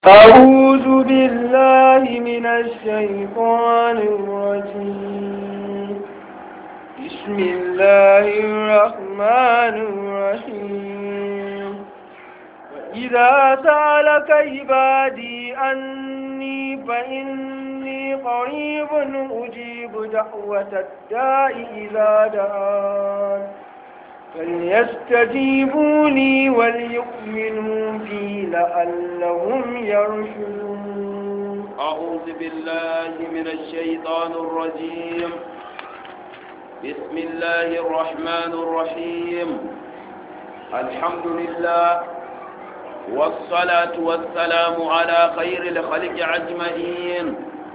أعوذ بالله من الشيطان الرجيم بسم الله الرحمن الرحيم وإذا سألك عبادي أني فإني قريب أجيب دعوة الداء إذا دعان فليستجيبوا لي وليؤمنوا بي لعلهم يرشدون أعوذ بالله من الشيطان الرجيم بسم الله الرحمن الرحيم الحمد لله والصلاة والسلام على خير الخلق أجمعين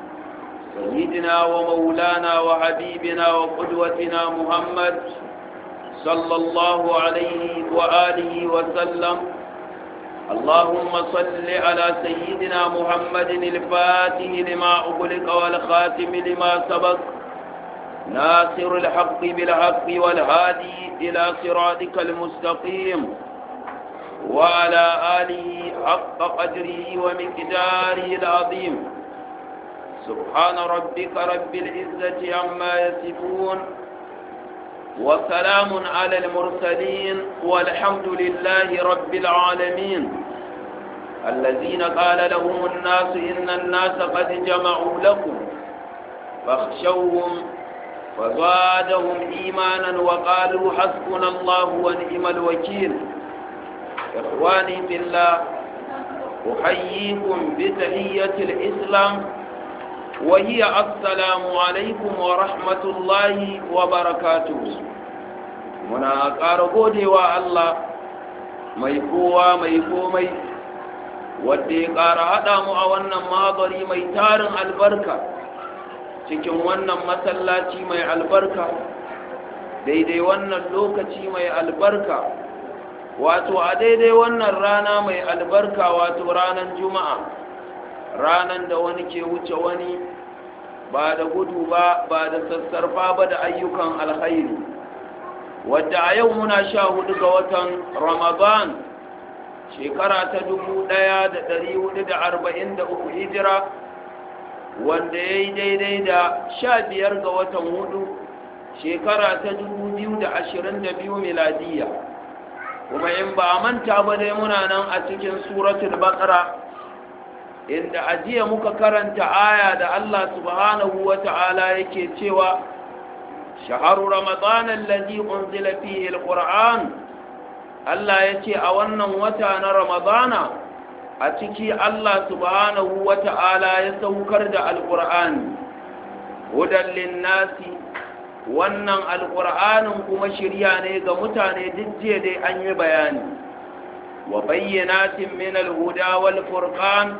سيدنا ومولانا وحبيبنا وقدوتنا محمد صلى الله عليه وآله وسلم اللهم صل على سيدنا محمد الفاتح لما أغلق والخاتم لما سبق ناصر الحق بالحق والهادي إلى صراطك المستقيم وعلى آله حق قدره ومقداره العظيم سبحان ربك رب العزة عما يصفون وسلام على المرسلين والحمد لله رب العالمين الذين قال لهم الناس إن الناس قد جمعوا لكم فاخشوهم فزادهم إيمانا وقالوا حسبنا الله ونعم الوكيل إخواني في الله أحييكم بتحية الإسلام وهي السلام عليكم ورحمة الله وبركاته muna ƙara godewa Allah mai kowa mai komai wadda ya ƙara haɗa mu a wannan magari mai tarin albarka cikin wannan masallaci mai albarka daidai wannan lokaci mai albarka wato a daidai wannan rana mai albarka wato ranar juma'a ranar da wani ke wuce wani ba da gudu ba ba da sassarfa ba da ayyukan alkhairi wadda a yau muna sha hudu ga watan ramadan shekara ta dubu daya da dari hudu da arba'in da uku hijira wanda ya yi daidai da sha biyar ga watan hudu shekara ta dubu biyu da ashirin da biyu miladiyya kuma in ba a manta ba dai muna nan a cikin suratul baqara inda ajiya muka karanta aya da Allah subhanahu wa ta'ala yake cewa shaharu ramadan allazi unzila fihi alquran Allah yace a wannan wata na ramadana a ciki Allah subhanahu wa ta'ala ya saukar da alqur'ani hudan linnasi wannan alqur'anin kuma shirya ne ga mutane duk jiya dai an yi bayani wa bayyanatin min alhuda wal furqan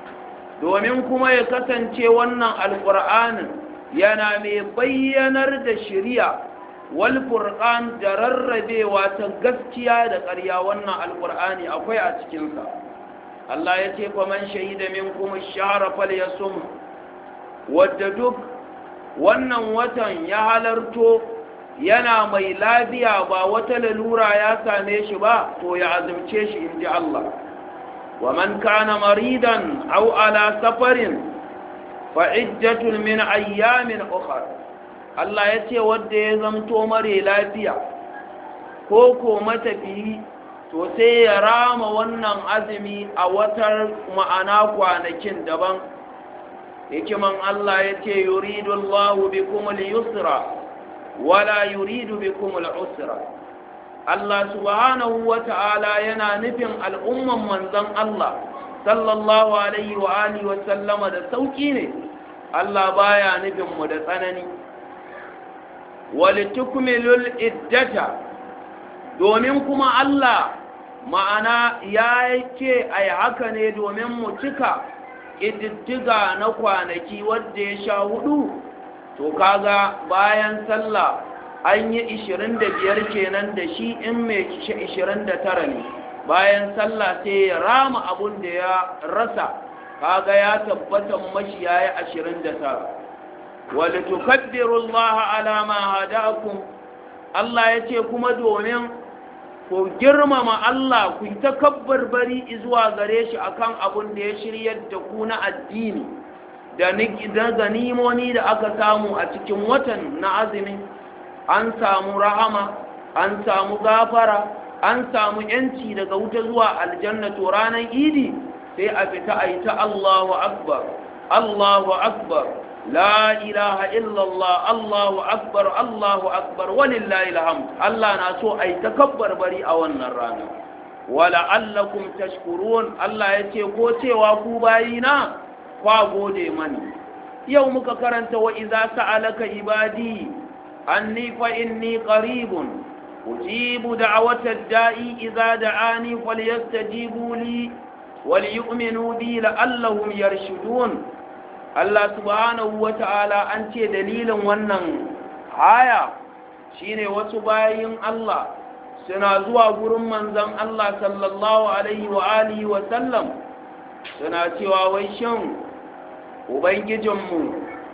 domin kuma ya kasance wannan alƙur'anin yana mai bayyanar da shirya wal furqan da rarrabewa ta gaskiya da ƙarya wannan alƙur'ani akwai a cikinsa Allah ya ce fa man shahida minkum ash-shahra falyasum wadda duk wannan watan ya halarto yana mai lafiya ba wata lalura ya same shi ba to ya azumce shi inji Allah ومن كان مريضا أو على سفر فعجة من أيام أخر Allah ya ce wadda ya zamto mare lafiya ko ko matafiyi to sai ya rama wannan azumi a watar ma'ana kwanakin daban hikiman Allah ya ce yuridu Allahu bikumul yusra wala yuridu bikumul usra Allah subhanahu wa ta'ala yana nufin al'umman manzan Allah sallallahu alaihi wa alihi wa sallama da sauƙi ne Allah baya nufin mu da tsanani walitukmilul iddata domin kuma Allah ma'ana ya ce ai haka ne domin mu cika ƙididdiga na kwanaki wadda ya sha hudu to kaga bayan sallah an yi 25 kenan da shi in mai 29 ne bayan sallah sai ya rama abun da ya rasa kaga ya tabbata mashi yayi 29 wala tukaddiru Allah ala ma hadakum Allah yace kuma domin ko girmama Allah ku ta kabbar bari zuwa gare shi akan abin da ya shiryar da ku na addini da ganimoni da aka samu a cikin watan na azumi an samu rahama an samu gafara an samu yanci daga wuta zuwa aljanna to ranar idi sai a fita a yi ta Allahu akbar Allahu akbar la ilaha illallah Allahu akbar Allahu akbar walillahi alhamd Allah na so a yi takabbar bari a wannan rana wala allakum tashkurun Allah ya ce ko cewa ku bayina kwa gode mani yau muka karanta wa idza sa'alaka ibadi anni fa inni qaribun ujibu da'watad da'i idza da'ani falyastajibu li وليؤمنوا بي لعلهم يرشدون Allah subhanahu wa ta'ala an ce dalilin wannan haya shine wasu bayin Allah suna zuwa gurin manzon Allah sallallahu alaihi wa alihi wa sallam suna cewa wai shin ubangijinmu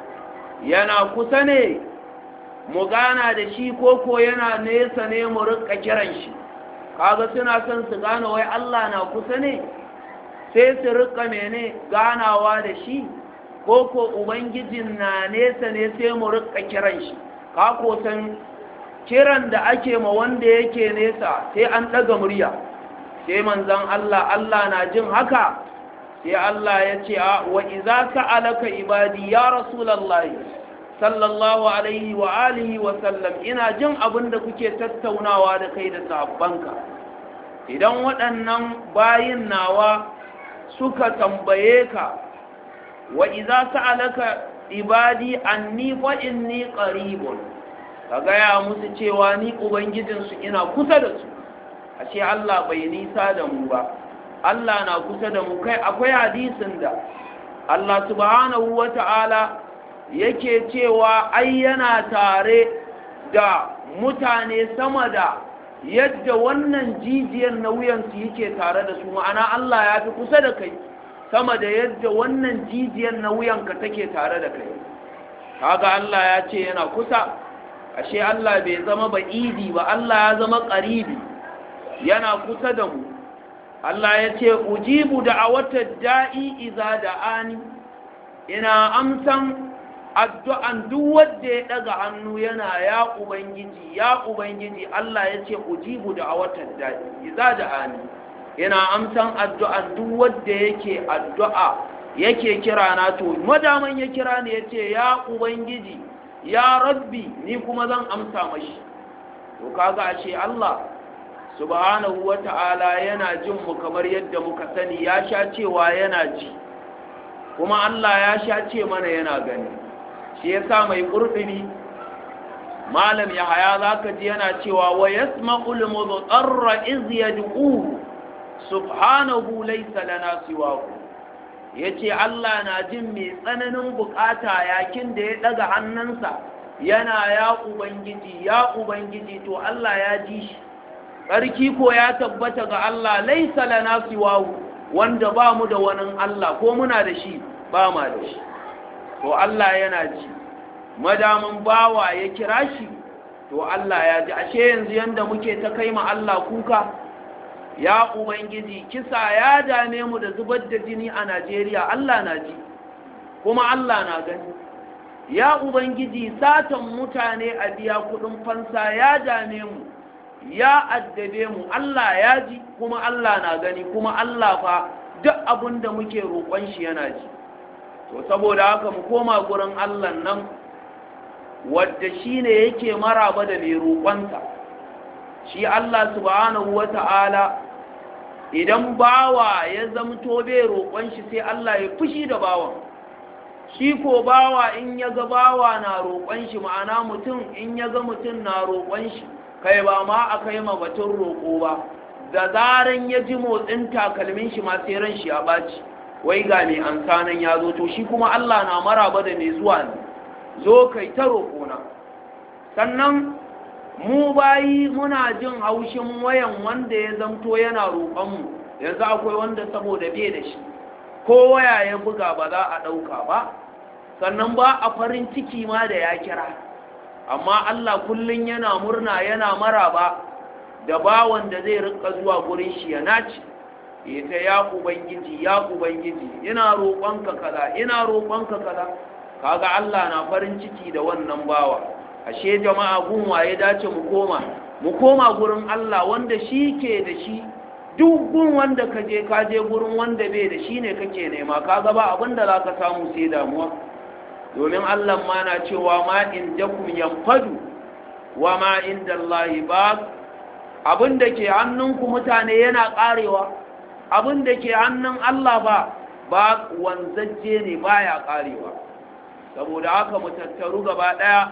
yana kusa ne mu gana da shi koko yana nesa ne mu rika kiran shi kaga suna son su gane wai Allah na kusa ne sai su rika mene ganawa da shi ko ko ubangijin na nesa ne sai mu rika kiran shi ka ko san kiran da ake ma wanda yake nesa sai an daga murya sai manzon Allah Allah na jin haka sai Allah ya ce wa idza sa'alaka ibadi ya rasulullahi sallallahu alaihi wa alihi wa sallam ina jin abin da kuke tattaunawa da kai da sahabbanka idan waɗannan bayin nawa suka tambaye ka wa iza sa'alaka ibadi anni fa inni qaribun ka gaya musu cewa ni ubangijin su ina kusa da su ashe Allah bai nisa da mu ba Allah na kusa da mu kai akwai hadisin da Allah subhanahu wata'ala yake cewa ai yana tare da mutane sama da yadda wannan jijiyar na wuyansu yake tare da su ma'ana Allah ya fi kusa da kai sama da yadda wannan jijiyar na wuyanka take tare da kai kaga Allah ya ce yana kusa ashe Allah bai zama ba'idi ba Allah ya zama qaribi yana kusa da mu Allah ya ce ujibu da'awata da'i idza da'ani ina amsan addu'an duk wanda ya daga hannu yana ya ubangiji ya ubangiji Allah ya ce ujibu da a watan daɗi iza da ani yana amsan addu'an duk wanda yake addu'a yake kira na to madaman ya kira ne ya ce ya ubangiji ya rabbi ni kuma zan amsa mashi to kaga ashe Allah subhanahu wata'ala yana jin mu kamar yadda muka sani ya sha cewa yana ji kuma Allah ya sha ce mana yana gani shi yasa mai ƙurɗini malam ya haya za ka ji yana cewa wa yasma'ul mudarra iz yad'u subhanahu laysa lana siwahu yace Allah na jin mai tsananin bukata yakin da ya daga hannunsa yana ya ubangiji ya ubangiji to Allah ya ji shi tsarki ko ya tabbata ga Allah laysa lana siwahu wanda ba mu da wani Allah ko muna da shi ba ma da shi to Allah yana ji madamin bawa ya kira shi to Allah ya ji ashe yanzu yanda muke ta kai ma Allah kuka ya ubangiji kisa ya dame mu da zubar da jini a Najeriya Allah na ji kuma Allah na gani ya ubangiji satan mutane a biya kudin fansa ya dame mu ya addabe mu Allah ya ji kuma Allah na gani kuma Allah fa duk abin da muke roƙon shi yana ji to saboda haka mu koma gurin Allah nan wadda shi ne yake maraba da mai roƙonsa shi Allah subhanahu wata'ala idan bawa ya zamto bai roƙon shi sai Allah ya fushi da bawan shi ko bawa in ya ga bawa na roƙon shi ma'ana mutum in ya ga mutum na roƙon shi kai ba ma a kai ma batun roƙo ba da zaran ya ji motsin takalmin shi ma sai ran shi ya ɓaci wai ga mai amsanan ya zo to shi kuma Allah na maraba da mai zuwa ne zo kai ta roƙona sannan mu bayi muna jin haushin wayan wanda ya zamto yana roƙonmu yanzu akwai wanda saboda bai da shi ko waya ya buga ba za a ɗauka ba sannan ba a farin ciki ma da ya kira amma Allah kullum yana murna yana maraba da bawan da zai rinka zuwa gurin shi ya naci ya ta ya ubangiji ya ubangiji ina roƙonka kaza ina roƙonka kaza kaga Allah na farin ciki da wannan bawa ashe jama'a gun waye dace mu koma mu koma gurin Allah wanda shi ke da shi duk gun wanda ka je ka je gurin wanda bai da shi ne kake nema kaga ba abinda za ka samu sai damuwa domin Allah ma na cewa ma in jakum yanfadu wa ma inda Allah ba abin da ke hannunku mutane yana karewa abin da ke hannun Allah ba ba wanzajje ne baya karewa saboda haka mu tattaru gaba daya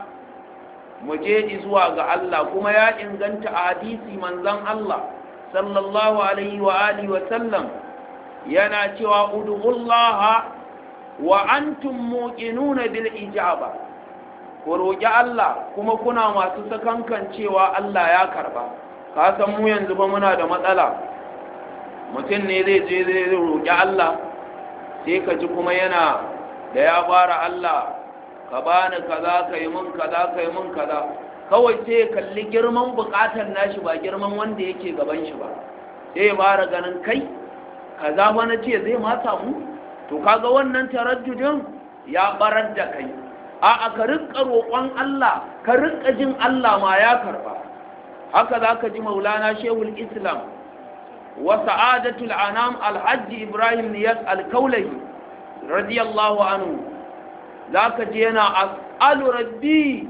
mu je zuwa ga Allah kuma ya inganta a hadisi manzon Allah sallallahu alaihi wa alihi wa sallam yana cewa ud'ullaha wa antum muqinuna bil ijaba ku roki Allah kuma kuna masu sakankan cewa Allah ya karba ka san mu yanzu ba muna da matsala mutum ne zai je zai roki Allah sai ka ji kuma yana da ya fara Allah ka bani kaza ka yi mun kaza ka yi mun kaza kawai sai ya kalli girman bukatar nashi ba girman wanda yake gaban shi ba sai ya fara ganin kai kaza ba na ce zai ma samu to kaga wannan taraddudin ya barar da kai a ka rinka roƙon Allah ka rinka jin Allah ma ya karba haka za ka ji maulana shehul islam wa sa'adatul anam alhaji ibrahim niyas alkaulahi radiyallahu anhu za ka ji yana as'alu rabbi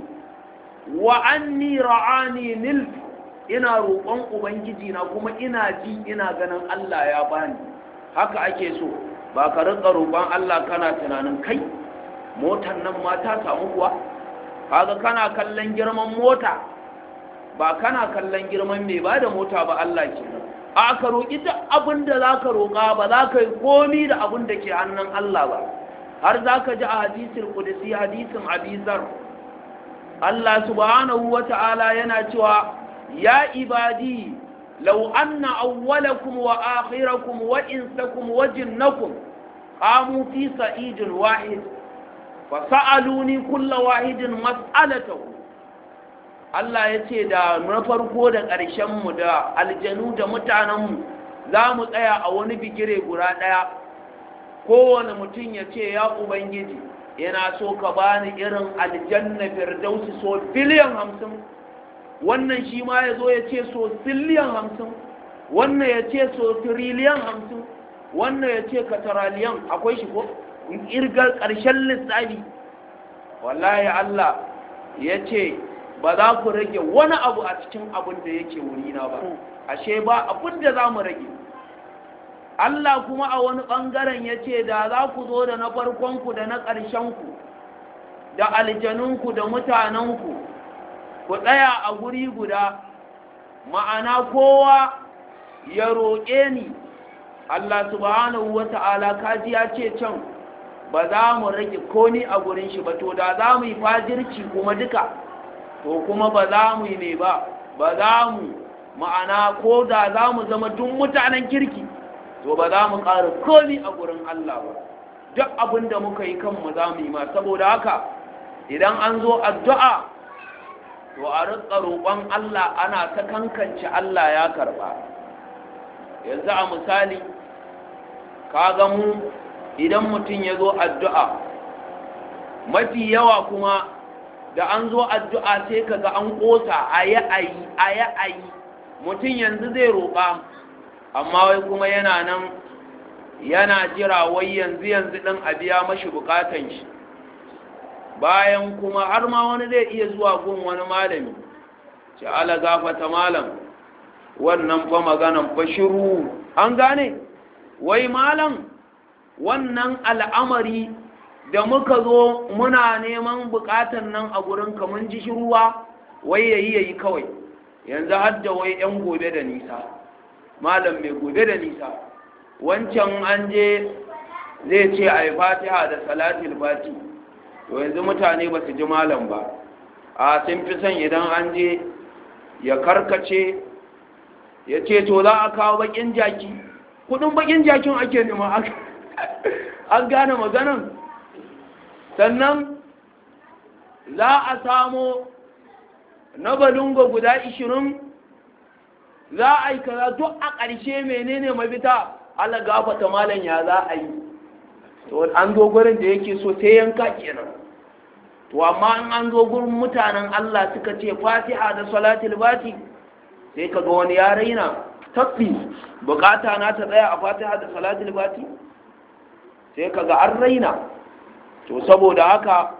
wa anni ra'ani nil ina roƙon ubangiji na kuma ina ji ina ganin Allah ya bani haka ake so ba ka rinka roƙon Allah kana tunanin kai motar nan ma ta samu kuwa kaga kana kallon girman mota ba kana kallon girman mai ba da mota ba Allah ke a ka roƙi duk abin da za ka roƙa ba za ka yi komi da abin da ke hannun Allah ba har za ka ji a hadisin kudisi hadisin abizar Allah subhanahu wa ta'ala yana cewa ya ibadi law anna awwalakum wa akhirakum wa insakum wa jinnakum qamu fi sa'idin wahid fa sa'aluni kulla wahidin mas'alatahu Allah ya ce da na farko da ƙarshenmu da aljanu da mutanenmu za mu tsaya a wani bigire guda ɗaya kowane mutum ya ce ya ubangiji yana so ka bani irin aljanna firdausi so biliyan hamsin wannan shi ma ya zo ya ce so biliyan hamsin wannan ya ce so tiriliyan hamsin wannan ya ce kataraliyan akwai shi ko irgar ƙarshen lissafi wallahi Allah ya ce ba za ku rage wani abu a cikin abin da yake wurina ba ashe ba abin da za mu rage Allah kuma a wani ɓangaren ya ce da za ku zo da na farkonku da na ƙarshenku da aljanunku da mutanenku ku tsaya a guri guda ma'ana kowa ya roƙe ni Allah subhanahu wa ta'ala kaji ya ce can ba za mu rage koni a gurin shi ba to da za mu yi fajirci kuma duka to kuma ba za mu yi ne ba ba za mu ma'ana ko da za mu zama duk mutanen kirki to ba za mu ƙara komi a gurin Allah ba duk abin da muka yi kanmu za mu yi ma saboda haka idan an zo addu'a to a rika roƙon Allah ana ta kankance Allah ya karɓa yanzu a misali ka mu idan mutum ya zo addu'a mafi yawa kuma da an zo addu'a sai kaga an ƙosa a yi a yi a yi a yi mutum yanzu zai roƙa amma wai kuma yana nan yana jira wai yanzu yanzu ɗin a biya mashi buƙatan shi bayan kuma har ma wani zai iya zuwa gun wani malami ce ala gafata malam wannan fa maganan fa shiru an gane wai malam wannan al'amari da muka zo muna neman bukatan nan a gurin mun ji shiruwa wai yayi yayi kawai yanzu hadda wai yan gobe da nisa malam mai gobe da nisa wancan an je zai ce a yi fatiha da salatul fati to yanzu mutane ba su ji malam ba a sun fi son idan an je ya karkace ya ce to za a kawo bakin jaki kudin bakin jakin ake nema an gane maganan sannan za a samo na balungo guda ishirin za a yi kaza duk a ƙarshe menene mafita Allah gafata malam ya za a yi to an zo gurin da yake so sai yanka kenan to amma in an zo gurin mutanen Allah suka ce Fatiha da salatul fati sai kaga wani ya raina tabbi bukata na ta tsaya a Fatiha da salatul fati sai kaga an raina to saboda haka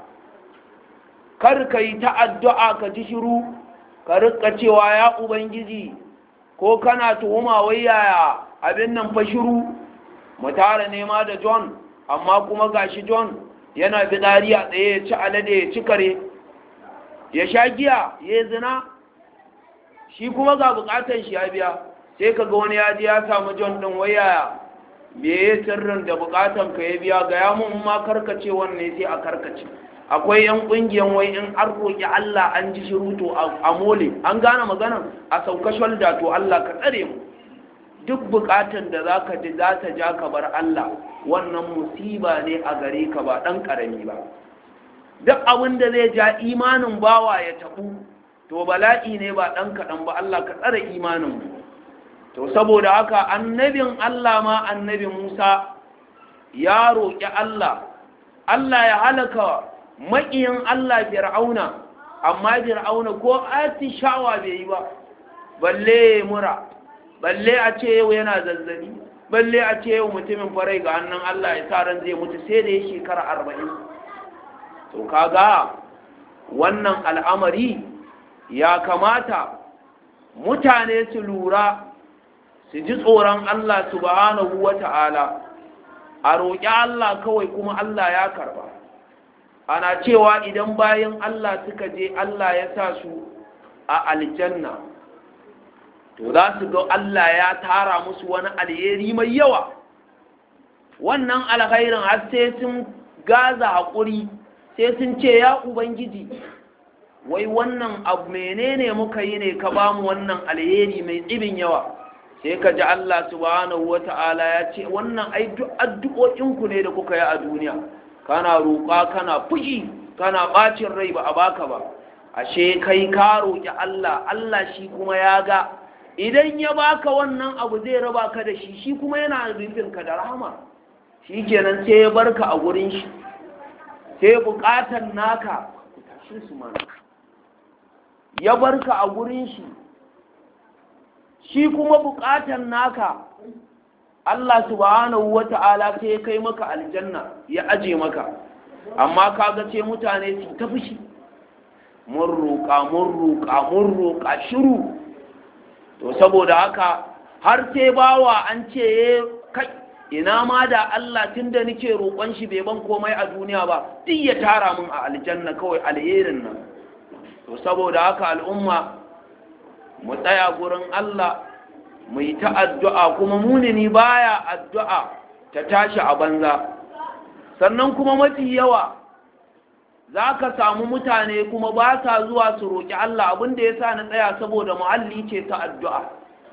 kar ka yi ta addu'a ka ji shiru ka rika cewa ya ubangiji ko kana tuhuma wai yaya abin nan fa shiru mu tara nema da John amma kuma gashi John yana fitsari a tsaye ya ci alade ya ci kare ya sha giya ya zina shi kuma ga bukatan shi ya biya sai ka ga wani ya ji ya samu John din wai yaya me ya sirrin da bukatan ka ya biya ga ya mun ma karkace wannan sai a karkace akwai yan kungiyan wai in an roƙi Allah an ji shiru to a mole an gane magana a sauka shalda to Allah ka tsare mu duk bukatan da zaka ji za ta ja ka bar Allah wannan musiba ne a gare ka ba dan karami ba duk abin da zai ja imanin bawa ya tabu to bala'i ne ba dan kaɗan ba Allah ka tsare imanin mu to saboda haka annabin Allah ma annabi Musa ya roƙi Allah Allah ya halaka maƙiyin Allah fir'auna amma fir'auna ko atishawa bai yi ba balle mura balle a ce yau yana zazzabi balle a ce yau mutumin farai ga hannun Allah ya sa ran zai mutu sai da ya shekara arba'in to kaga wannan al'amari ya kamata mutane su lura su ji tsoron Allah subhanahu wa ta'ala a roƙi Allah kawai kuma Allah ya karba ana cewa idan bayan Allah suka je Allah ya sa su a aljanna to za su ga Allah ya tara musu wani alheri mai yawa wannan alkhairin har sai sun gaza haƙuri sai sun ce ya ubangiji wai wannan abu menene muka yi ne ka ba mu wannan alheri mai tsibin yawa sai ka ji Allah subhanahu wata'ala ya ce wannan ai addu'o'inku ne da kuka yi a duniya kana roƙa kana fushi kana ɓacin rai ba a baka ba ashe kai ka roƙi Allah Allah shi kuma ya ga idan ya baka wannan abu zai raba ka da shi shi kuma yana rufin ka da rahama shi kenan sai ya barka a gurin shi sai buƙatar naka tashi su mana ya barka a gurin shi shi kuma buƙatar naka Allah subhanahu wa ta'ala sai ya kai maka aljanna ya aje maka amma kaga ce mutane su ta fushi mun roƙa mun roƙa mun roƙa shiru to saboda haka har sai bawa an ce kai ina ma da Allah tunda nake roƙon shi bai ban komai a duniya ba duk ya tara mun a aljanna kawai alherin nan to saboda haka al'umma mu tsaya gurin Allah mu yi ta addu'a kuma munini baya addu'a ta tashi a banza sannan kuma mafi yawa za ka samu mutane kuma ba sa zuwa su roƙi Allah abinda ya sa na tsaya saboda muhalli ce ta addu'a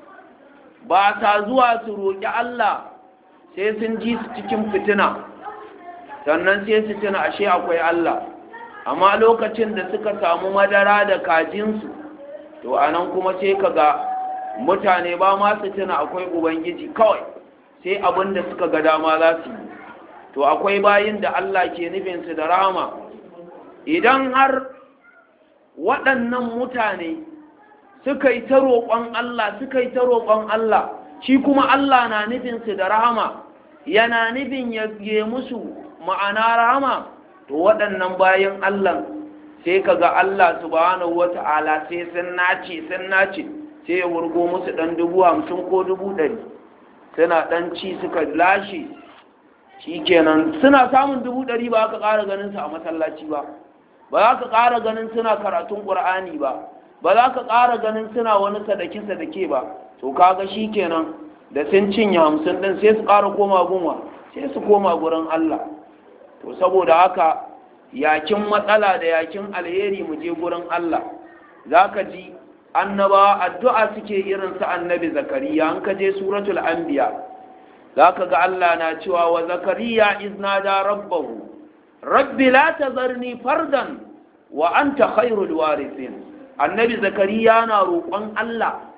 ba sa zuwa su roƙi Allah sai sun ji su cikin fitina sannan sai su tuna ashe akwai Allah amma lokacin da suka samu madara da kajinsu to anan kuma sai ka ga mutane ba ma su tuna akwai ubangiji kawai sai abin da suka ga dama za su yi to akwai bayin da Allah ke nufinsu da rama idan har waɗannan mutane suka yi ta roƙon Allah suka yi ta roƙon Allah shi kuma Allah na nufinsu da rahama yana nufin ya musu ma'ana rahama to waɗannan bayan Allah sai ka ga Allah subhanahu wata'ala sai sun nace sun nace sai ya wurgo musu ɗan dubu hamsin ko dubu ɗari suna ɗan ci suka lashe shi kenan suna samun dubu ɗari ba ka ƙara ganin su a masallaci ba ba za ka ƙara ganin suna karatun ƙur'ani ba ba za ka ƙara ganin suna wani sadake sadake ba to kaga shi kenan da sun cinye hamsin ɗin sai su ƙara koma gunwa sai su koma gurin Allah to saboda haka yakin matsala da yakin alheri mu je gurin Allah za ka ji annabawa addu'a suke irin su annabi zakariya an ka je suratul anbiya za ka ga Allah na cewa wa zakariya iznada rabbahu rabbi la tazarni fardan wa anta khairul warithin annabi zakariya na roƙon Allah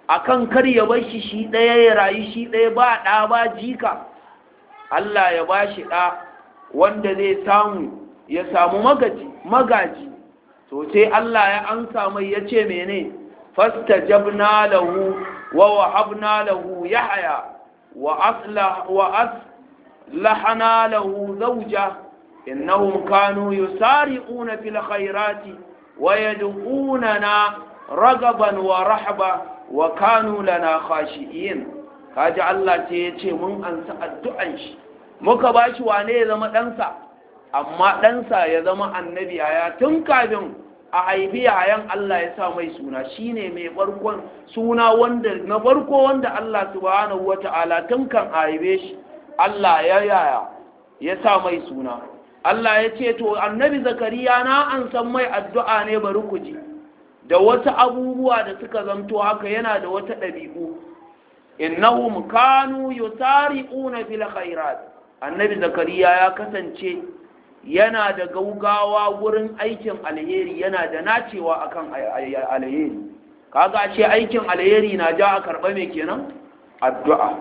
akan kar ya bar shi shi ɗaya ya rayu shi ɗaya ba ɗa ba jika Allah ya ba shi ɗa wanda zai samu ya samu magaji magaji to sai Allah ya ansa mai ya ce mene fastajabna lahu wa wahabna lahu yahya wa aslah wa aslahna lahu zawja innahum kanu yusari'una fil khairati wa yad'unana ragaban wa rahba wa kanu lana khashi'in kaji Allah ce ya ce mun ansa addu'an shi muka bashi wane ya zama ɗansa amma ɗansa ya zama annabi yaya tun kafin a haifi yayan Allah ya sa mai suna shine mai farkon suna wanda na farko wanda Allah subhanahu wata'ala tun kan a haife shi Allah ya yaya ya sa mai suna Allah ya ce to annabi zakariya na an san mai addu'a ne bari ku ji da wasu abubuwa da suka zamto haka yana da wata ɗabi'u innahum kanu yusari'una fil khairat annabi zakariya ya kasance yana da gaugawa wurin aikin alheri yana da nacewa akan alheri kaga ce aikin alheri na ja a karɓa mai kenan addu'a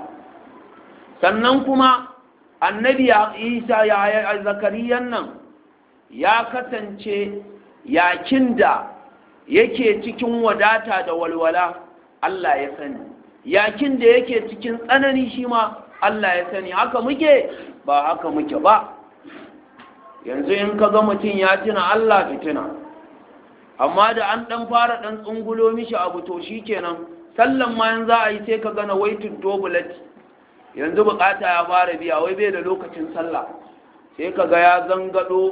sannan kuma annabi isa ya zakariyan nan ya kasance yakin da yake cikin wadata da walwala Allah ya sani yakin da yake cikin tsanani shi ma Allah ya sani haka muke ba haka muke ba yanzu in ka ga mutum ya tuna Allah fitina amma da an dan fara dan tsungulo mishi abu to shikenan sallan ma yanzu a yi sai ka gana waitin dobulat yanzu bukata ya fara biya wai bai da lokacin sallah sai ka ga ya zangado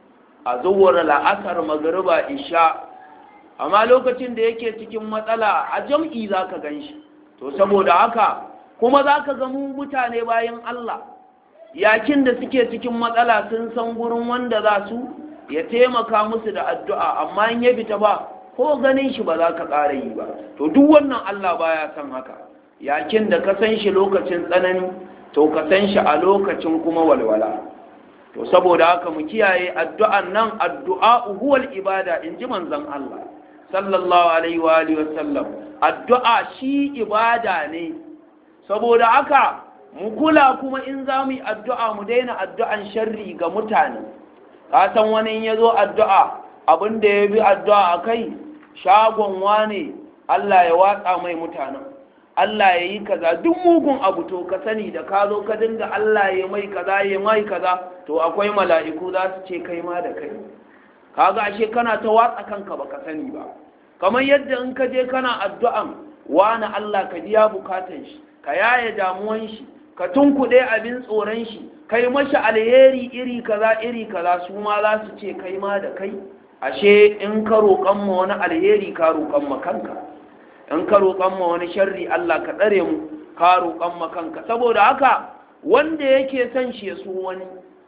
a zuwar la'asar magariba isha amma lokacin da yake cikin matsala a jam'i za ka gan shi to saboda haka kuma za ka mu mutane bayan Allah yakin da suke cikin matsala sun san gurin wanda za su ya taimaka musu da addu'a amma in ya fita ba ko ganin shi ba za ka ƙara yi ba to duk wannan Allah baya san haka yakin da ka san shi lokacin tsanani to ka san shi a lokacin kuma walwala to saboda haka mu kiyaye addu'an nan addu'a huwal ibada in ji manzon Allah sallallahu alaihi wa alihi wasallam addu'a shi ibada ne saboda haka mu kula kuma in za mu yi addu'a mu daina addu'an sharri ga mutane ka san wani in ya zo addu'a abin da ya bi addu'a a kai shagon wane Allah ya watsa mai mutanen Allah ya yi kaza duk mugun abu to ka sani da ka zo ka dinga Allah ya mai kaza ya mai kaza to akwai mala'iku za su ce kai ma da kai kaga ashe kana ta watsa kanka baka sani ba kamar yadda in ka je kana addu'an wani Allah ka biya bukatan shi ka yaye damuwan shi ka tunkuɗe abin tsoron shi kai mashi alheri iri kaza iri kaza su ma za su ce kai ma da kai ashe in ka roƙon ma wani alheri ka roƙon ma kanka in ka roƙon ma wani sharri Allah ka tsare mu ka roƙon ma kanka saboda haka wanda yake son shi ya so wani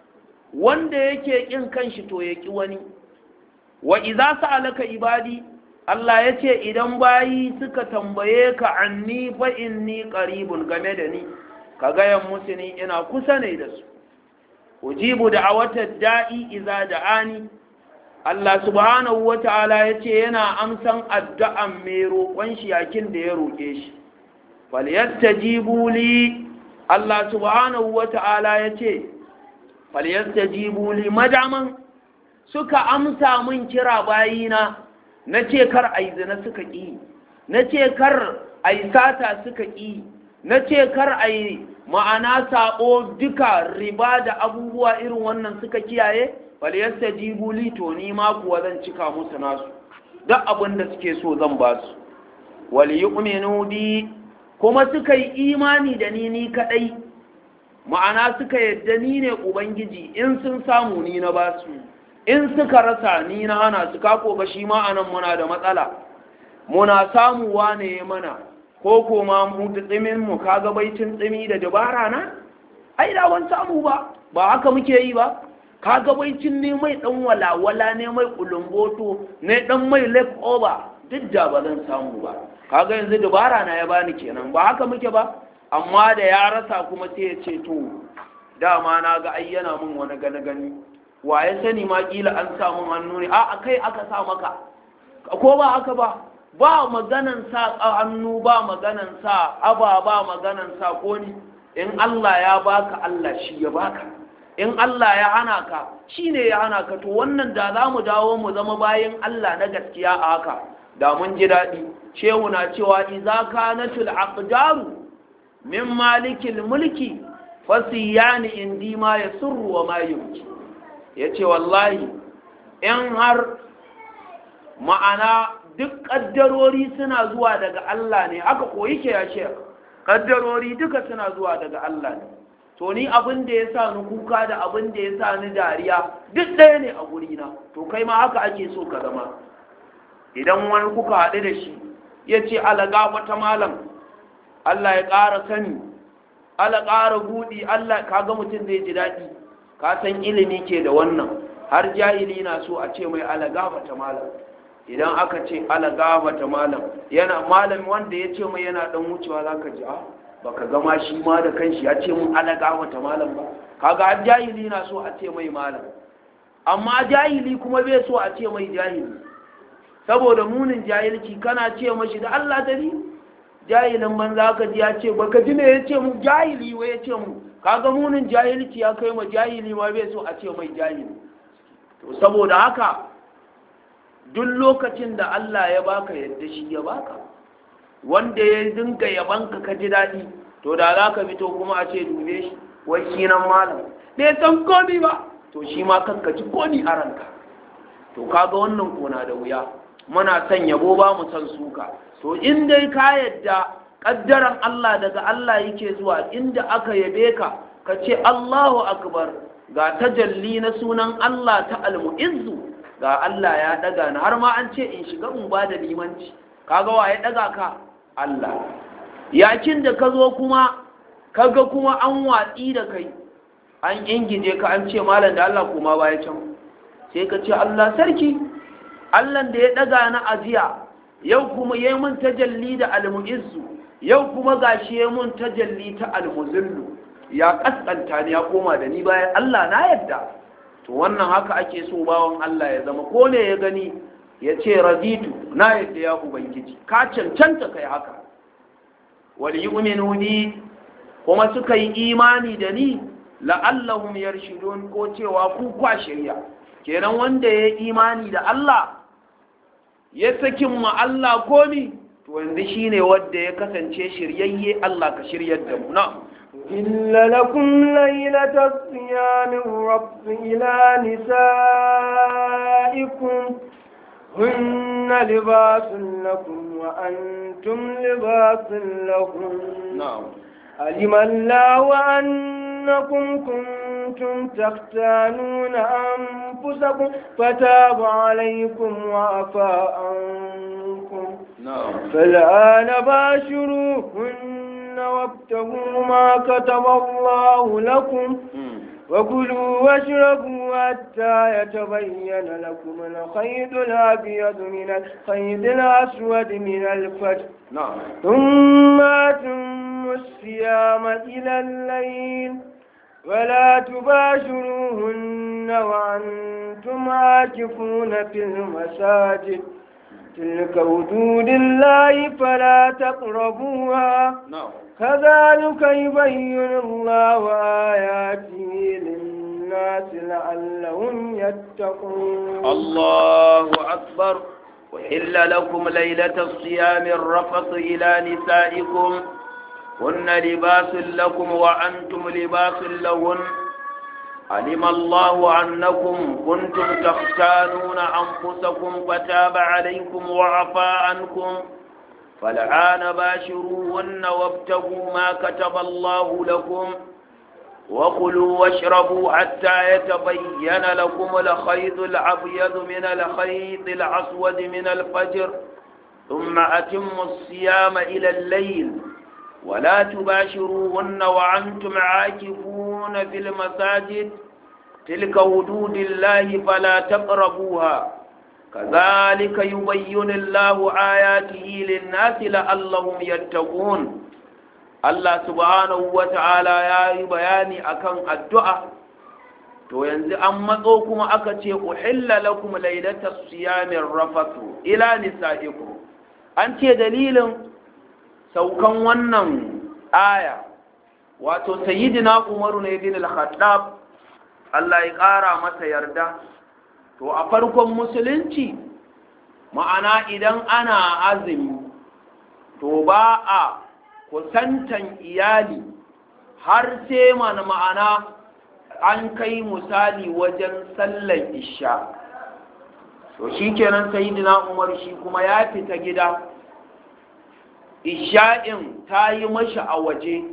wanda yake kin kanshi to ya ki wani wa idza sa'alaka ibadi Allah ya ce idan bayi suka tambaye ka anni fa inni qaribun game da ni ka gayan musu ni ina kusa ne da su ujibu da'awatad da'i idza da'ani Allah subhanahu wata'ala ya ce yana amsan addu'an mai roƙon shi yakin da ya roƙe shi falyastajibu li Allah subhanahu wata'ala ya ce falyastajibu li madaman suka amsa min kira bayina na ce kar a yi zina suka ƙi na ce kar a yi sata suka ƙi na ce kar a yi ma'ana saɓo duka riba da abubuwa irin wannan suka kiyaye faliyasta jibuli to ni ma kuwa zan cika musu nasu duk abin da suke so zan ba su wali yu'minu bi kuma suka yi imani da ni ni kadai ma'ana suka yadda ni ne ubangiji in sun samu ni na ba su in suka rasa ni na hana su kako ga shi ma anan muna da matsala muna samu wane mana ko kuma mu tsimin mu kaga baicin tsimi da dabara na ai da wani samu ba ba haka muke yi ba kaga baicin ne mai dan walawala ne mai kulumboto ne dan mai left over duk da ba zan samu ba kaga yanzu dabara na ya bani kenan ba haka muke ba amma da ya rasa kuma sai ya ce to dama na ga ai yana min wani gani gani wa ya sani ma kila an samu hannu ne a kai aka sa maka ko ba haka ba ba maganan sa hannu ba maganan sa aba ba maganan sa koni in Allah ya baka Allah shi ya baka in Allah ya hana ka shi ne ya hana ka to wannan da za mu dawo mu zama bayan Allah na gaskiya a haka da mun ji daɗi shehu na cewa iza kanatul aqdaru min malikil mulki fasiyani indi ma yasurru wa ma yubki yace wallahi in har ma'ana duk kaddarori suna zuwa daga Allah ne haka ko yake ya ce kaddarori duka suna zuwa daga Allah ne to ni abin da ya sa ni kuka da abin da ya sa ni dariya duk ɗaya ne a gurina to kai ma haka ake so ka zama idan wani kuka haɗu da shi ya ce alaga wata malam Allah ya ƙara sani ala ƙara buɗi Allah kaga mutum zai ji daɗi ka san ilimi ke da wannan har jahili na so a ce mai alaga wata malam idan aka ce alaga wata malam yana malam wanda ya ce mai yana ɗan wucewa za ka ji a baka gama shi ma da kanshi ya ce mun alaga wata malam ba kaga har jahili na so a ce mai malam amma jahili kuma bai so a ce mai jahili saboda munin jahilci kana ce mashi da Allah dari jahilin banza ka ji ya ce baka ji me ya ce mu jahili wai ya ce mu kaga munin jahilci ya kai ma jahili ma bai so a ce mai jahili to saboda haka duk lokacin da Allah ya baka yadda shi ya baka wanda ya dinga yabanka ka ji daɗi to da za ka fito kuma a ce dube shi wai shi nan malam bai san komi ba to shi ma kanka ji komi a ranka to kaga wannan kona da wuya muna son yabo ba mu san suka to in dai ka yadda kaddaran Allah daga Allah yake zuwa inda aka yabe ka ka ce Allahu akbar ga tajalli na sunan Allah ta almu'izzu ga Allah ya daga ni har ma an ce in shiga in ba da limanci kaga wa ya daga ka Allah yakin da ka zo kuma kaga kuma an watsi da kai an ingije ka an ce malam da Allah kuma baya can sai ka ce Allah sarki Allah da ya daga na ajiya yau kuma yayi mun tajalli da almu'izzu yau kuma gashi yayi mun tajalli ta almuzillu ya kaskanta ni ya koma da ni bayan Allah na yadda to wannan haka ake so bawon Allah ya zama ko ne ya gani ya ce raditu na yadda ya ubangiji ka cancanta kai haka wal yu'minu bi kuma suka yi imani da ni la'allahum yarshudun ko cewa ku kwa shirya kenan wanda ya imani da Allah ya sakin ma Allah komi to yanzu shine wanda ya kasance shiryayye Allah ka shiryar da mu na إلا لكم ليلة الصيام الرفض إلى نسائكم هن لباس لكم وأنتم لباس لهم na'am علم الله أنكم كنتم تختانون أنفسكم فتاب عليكم وعفى عنكم na'am فالآن باشروهن وابتغوا ما كتب الله لكم وكلوا واشربوا حتى يتبين لكم الخيط الأبيض من الخيط الأسود من الفجر na'am ثم أتموا الصيام إلى الليل ولا تباشروهن وأنتم عاكفون في المساجد تلك حدود الله فلا تقربوها na'am كذلك يبين الله آياته للناس لعلهم يتقون الله أكبر وحل لكم ليلة الصيام الرفث إلى نسائكم هن لباس لكم وأنتم لباس لهن علم الله أنكم كنتم تختانون أنفسكم فتاب عليكم وعفى عنكم فالآن باشروهن وابتغوا ما كتب الله لكم وكلوا واشربوا حتى يتبين لكم الخيط الأبيض من الخيط الأسود من الفجر ثم أتموا الصيام إلى الليل ولا تباشروهن وأنتم عاكفون في المساجد تلك حدود الله فلا تقربوها كذلك يبين الله آياته للناس لعلهم يتقون Allah subhanahu wa ta'ala ya yi bayani akan addu'a, to yanzu an matso kuma aka ce, Uhilla lakum lailata siyamin rafatu ila nisa'ikum an ce dalilin saukan wannan aya wato sayyidina umaru ne bin al-khattab Allah ya ƙara masa yarda to a farkon musulunci ma'ana idan ana azumi to ba a kusantan iyali har sai mana ma'ana an kai misali wajen sallar isha to shi kenan sayidina umar shi kuma ya fita gida isha'in ta yi mashi a waje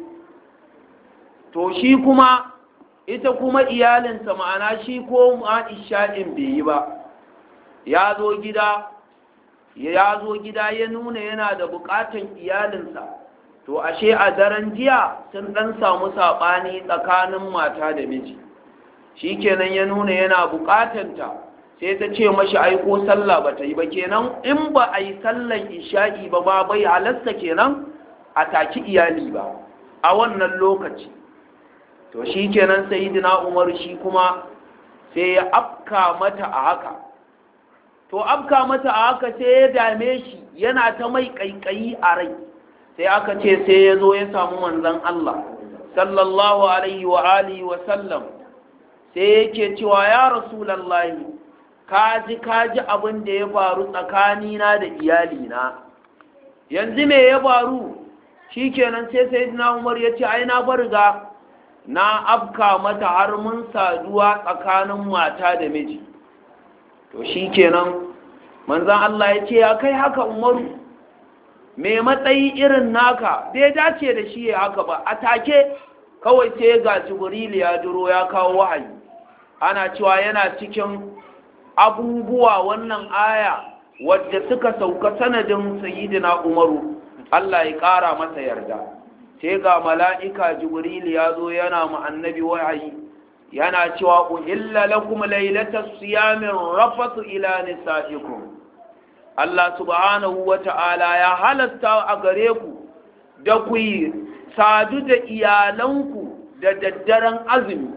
to shi kuma ita kuma iyalinsa ma'ana shi ko ma isha'in bai yi ba ya zo gida ya zo gida ya nuna yana da bukatan iyalinsa to ashe a daren jiya sun dan samu saɓani tsakanin mata da miji shi kenan ya nuna yana bukatanta sai ta ce mashi aiko sallah ba ta yi ba kenan in ba a yi sallan isha'i ba ba bai halasta kenan a taki iyali ba a wannan lokaci to shi kenan sayidina umar shi kuma sai ya afka mata a haka to afka mata a haka sai ya dame shi yana ta mai kaikayi a rai sai aka ce sai ya zo ya samu manzon Allah sallallahu alaihi wa alihi wa sallam sai yake cewa ya rasulallahi kaji kaji abin da ya faru tsakanina da iyalina yanzu me ya faru shikenan sai sayyidina Umar ya ce ai na barga na afka mata har mun saduwa tsakanin mata da miji to shikenan manzon Allah ya ce ya kai haka Umaru me matsayi irin naka bai dace da shi ya haka ba a take kawai sai ga Jibril ya duro ya kawo wahayi ana cewa yana cikin abubuwa wannan aya wadda suka sauka sanadin sayyidina umaru Allah ya ƙara masa yarda sai ga mala'ika jibril ya zo yana mu annabi wahayi yana cewa uhilla lakum lailatas siyamin rafatu ila nisaikum Allah subhanahu wata'ala ya halasta a gare ku da ku yi sadu da iyalanku da daddaren azumi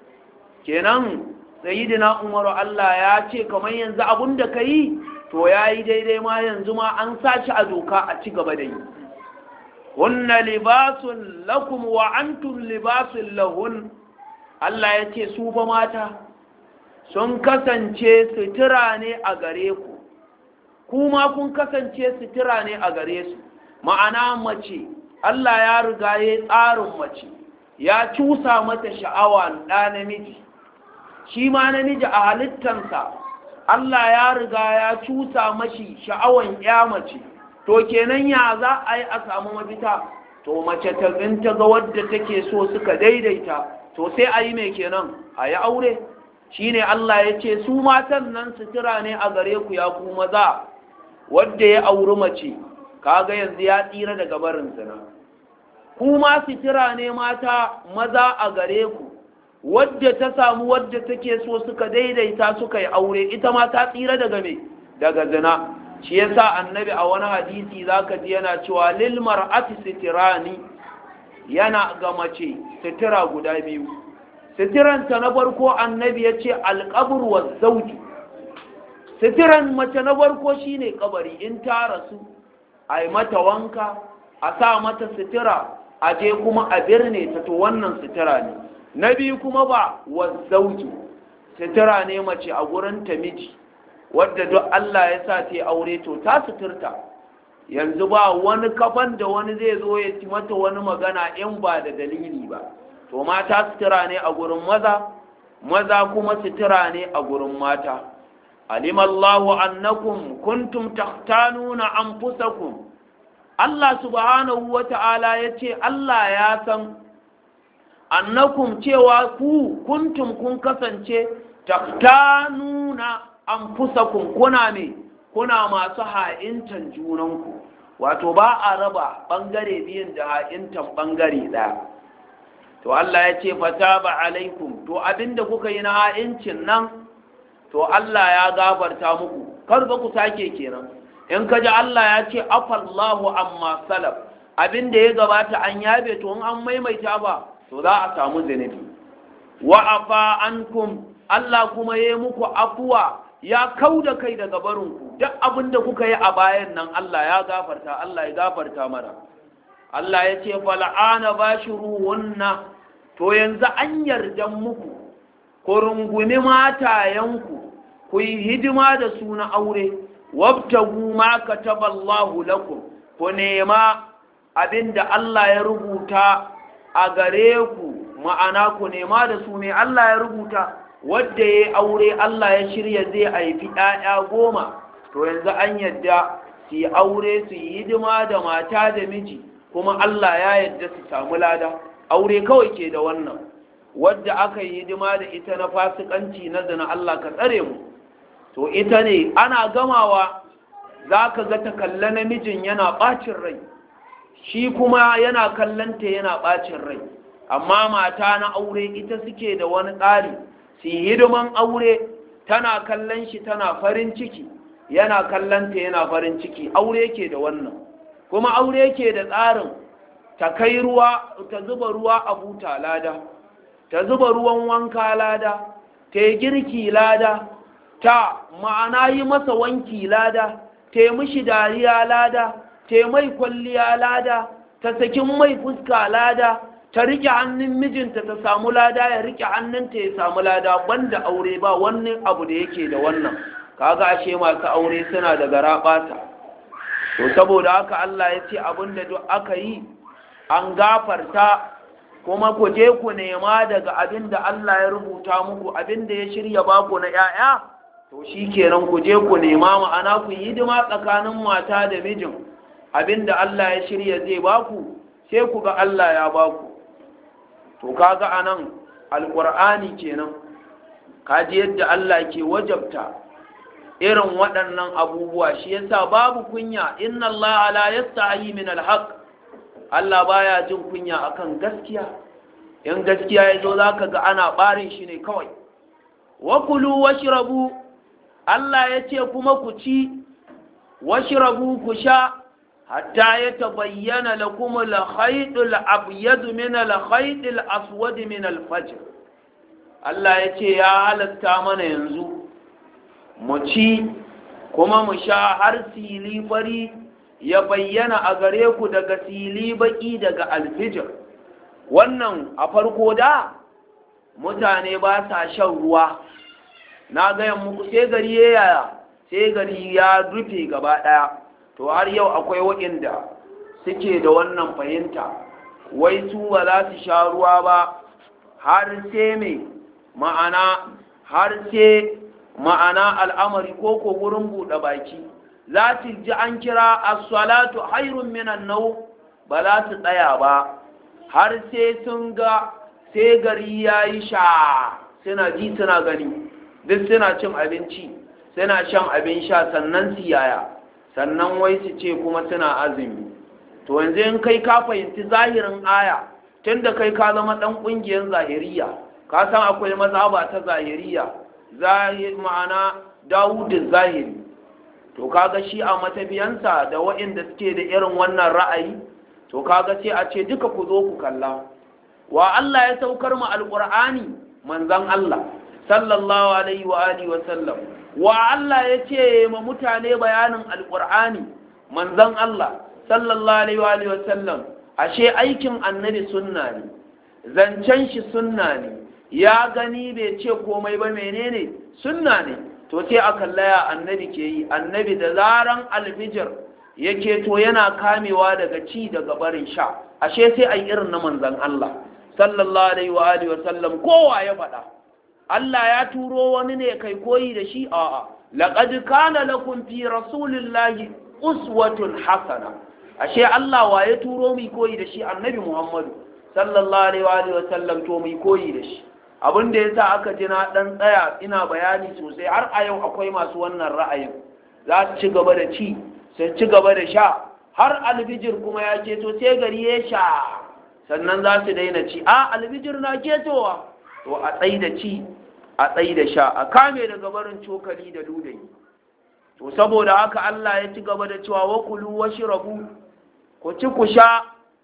kenan sayidina umaru Allah ya ce kamar yanzu abun da ka yi to ya yi daidai ma yanzu ma an sa shi a doka a ci gaba da yi hunna libasun lakum wa antum libasun lahun Allah ya ce su fa mata sun kasance sutura ne a gare ku kuma kun kasance sutura ne a gare su ma'ana mace Allah ya riga ya tsarin mace ya cusa mata sha'awa ɗa namiji shi ma namiji a halittansa Allah ya riga ya cusa mashi sha'awan ya mace to kenan ya za a yi a samu mafita to mace ta ta ga wadda take so suka daidaita to sai a yi mai kenan a yi aure shi ne Allah ya ce su matan nan sutura ne a gare ku ya ku maza wadda ya auri mace kaga yanzu ya tsira daga barin zina kuma sutura ne mata maza a gare ku wadda ta samu wadda take so suka daidaita suka yi aure ita ma ta tsira daga me daga zina shi yasa annabi a wani hadisi zaka ji yana cewa lil mar'ati sitirani yana ga mace sitira guda biyu sitiranta na farko annabi ya ce alƙabur wa zauji sitiran mace na farko shine kabari in ta rasu a yi mata wanka a sa mata sitira a je kuma a birne ta to wannan sitira ne na biyu kuma ba wa zauji sitira ne mace a gurin ta miji wadda duk Allah ya sa ta aure to ta suturta yanzu ba wani kafan da wani zai zo ya ci mata wani magana in ba da dalili ba to mata sutura ne a gurin maza maza kuma sutura ne a gurin mata alimallahu annakum kuntum tahtanuna anfusakum Allah subhanahu wata'ala yace Allah ya san annakum cewa ku kuntum kun kasance tahtanuna anfusakum kuna ne kuna masu ha'intan junanku wato ba a raba bangare biyun da ha'intan bangare ɗaya to Allah ya ce fataba alaikum to abinda kuka yi na ha'incin nan to Allah ya gafarta muku kar ba ku sake kenan in ka ji Allah ya ce afallahu amma salaf abinda ya gabata an yabe to in an maimaita ba to za a samu zunubi wa afa ankum Allah kuma ya muku afuwa ya kau da kai daga barinku duk abin da kuka yi a bayan nan Allah ya gafarta Allah ya gafarta mana Allah ya ce fal'ana bashiruhunna to yanzu an yarda muku ku rungumi matayenku ku yi hidima da su na aure wabtagu ma kataballahu lakum ku nema abinda Allah ya rubuta a gare ku ma'ana ku nema da su ne Allah ya rubuta wadda ya aure Allah ya shirya zai haifi ‘ya'ya goma to yanzu an yadda su yi aure su yi hidima da mata da miji kuma Allah ya yadda su samu lada aure kawai ke da wannan wadda aka yi hidima da ita na fasikanci na zina Allah ka tsare mu to ita ne ana gamawa za ka ga ta kalla namijin yana ɓacin rai shi kuma yana kallanta yana ɓacin rai amma mata na aure ita suke da wani tsari su hidiman aure tana kallon shi tana farin ciki yana kallanta yana farin ciki aure ke da wannan kuma aure ke da tsarin ta kai ruwa ta zuba ruwa a buta lada ta zuba ruwan wanka lada ta yi girki lada ta ma'ana yi masa wanki lada ta yi mishi dariya lada ta yi mai kwalliya lada ta sakin mai fuska lada ta rike hannun mijinta ta samu lada ya rike hannunta ya samu lada banda aure ba wani abu da yake da wannan kaga ashe masu aure suna da garaɓata to saboda haka Allah ya ce abinda duk aka yi an gafarta kuma ku je ku nema daga abinda Allah ya rubuta muku abinda ya shirya baku na 'ya'ya to shi kenan ku je ku nema ma'ana ku yi hidima tsakanin mata da mijin abinda Allah ya shirya zai baku sai ku ga Allah ya baku to kaga anan alqur'ani kenan kaji yadda Allah ke wajabta irin waɗannan abubuwa shi yasa babu kunya inna Allah la yastahi min alhaq Allah baya jin kunya akan gaskiya in gaskiya yazo zaka ga ana barin shi ne kawai wa kulu washrabu Allah yace kuma ku ci washrabu ku sha hatta ya tabayyana lakum al-khayt al-abyad min al-khayt al-aswad min al-fajr Allah yace ya halatta mana yanzu mu ci kuma mu sha har sili fari ya bayyana a gare ku daga sili baki daga alfijir wannan a farko da mutane ba sa shan ruwa na gaya muku sai gari ya yaya sai gari ya rufe gaba ɗaya to har yau akwai waɗanda suke da wannan fahimta wai su ba za su sha ruwa ba har sai mai ma'ana har sai ma'ana al'amari ko ko wurin buɗe baki za su ji an kira as-salatu hayrun minan nau ba za su tsaya ba har sai sun ga sai gari ya yi sha suna ji suna gani duk suna cin abinci suna shan abin sha sannan su yaya sannan wai su ce kuma suna azumi to yanzu in kai ka fahimci zahirin aya tunda kai ka zama dan kungiyar zahiriya ka san akwai mazhaba ta zahiriya zahir ma'ana dawudin zahiri to kaga shi a matabiyansa da waɗanda suke da irin wannan ra'ayi to kaga sai a ce duka ku zo ku kalla wa Allah ya saukar mu alqur'ani manzon Allah sallallahu alaihi wa alihi wa sallam wa Allah ya ce ma mutane bayanin alqur'ani manzon Allah sallallahu alaihi wa alihi wa sallam ashe aikin annabi sunna ne zancen shi sunna ne ya gani bai ce komai ba menene sunna ne to sai a kallaya annabi ke yi annabi da zaran alfijir yake to yana kamewa daga ci daga barin sha ashe sai a irin na manzan Allah sallallahu alaihi wa alihi wa sallam kowa ya faɗa Allah ya turo wani ne kai koyi da shi a'a laqad kana lakum fi rasulillahi uswatun hasana ashe Allah wa ya turo mu koyi da shi annabi Muhammadu sallallahu alaihi wa alihi wa sallam to mu koyi da shi abin da yasa aka ji na dan tsaya ina bayani sosai har a yau akwai masu wannan ra'ayin za su ci gaba da ci su ci gaba da sha har albijir kuma ya keto sai gari ya sha sannan za su daina ci a albijir na ketowa to a tsayi da ci a tsayi da sha a kame daga barin cokali da ludayi to saboda haka Allah ya ci gaba da cewa wa kulu washrabu ku ci ku sha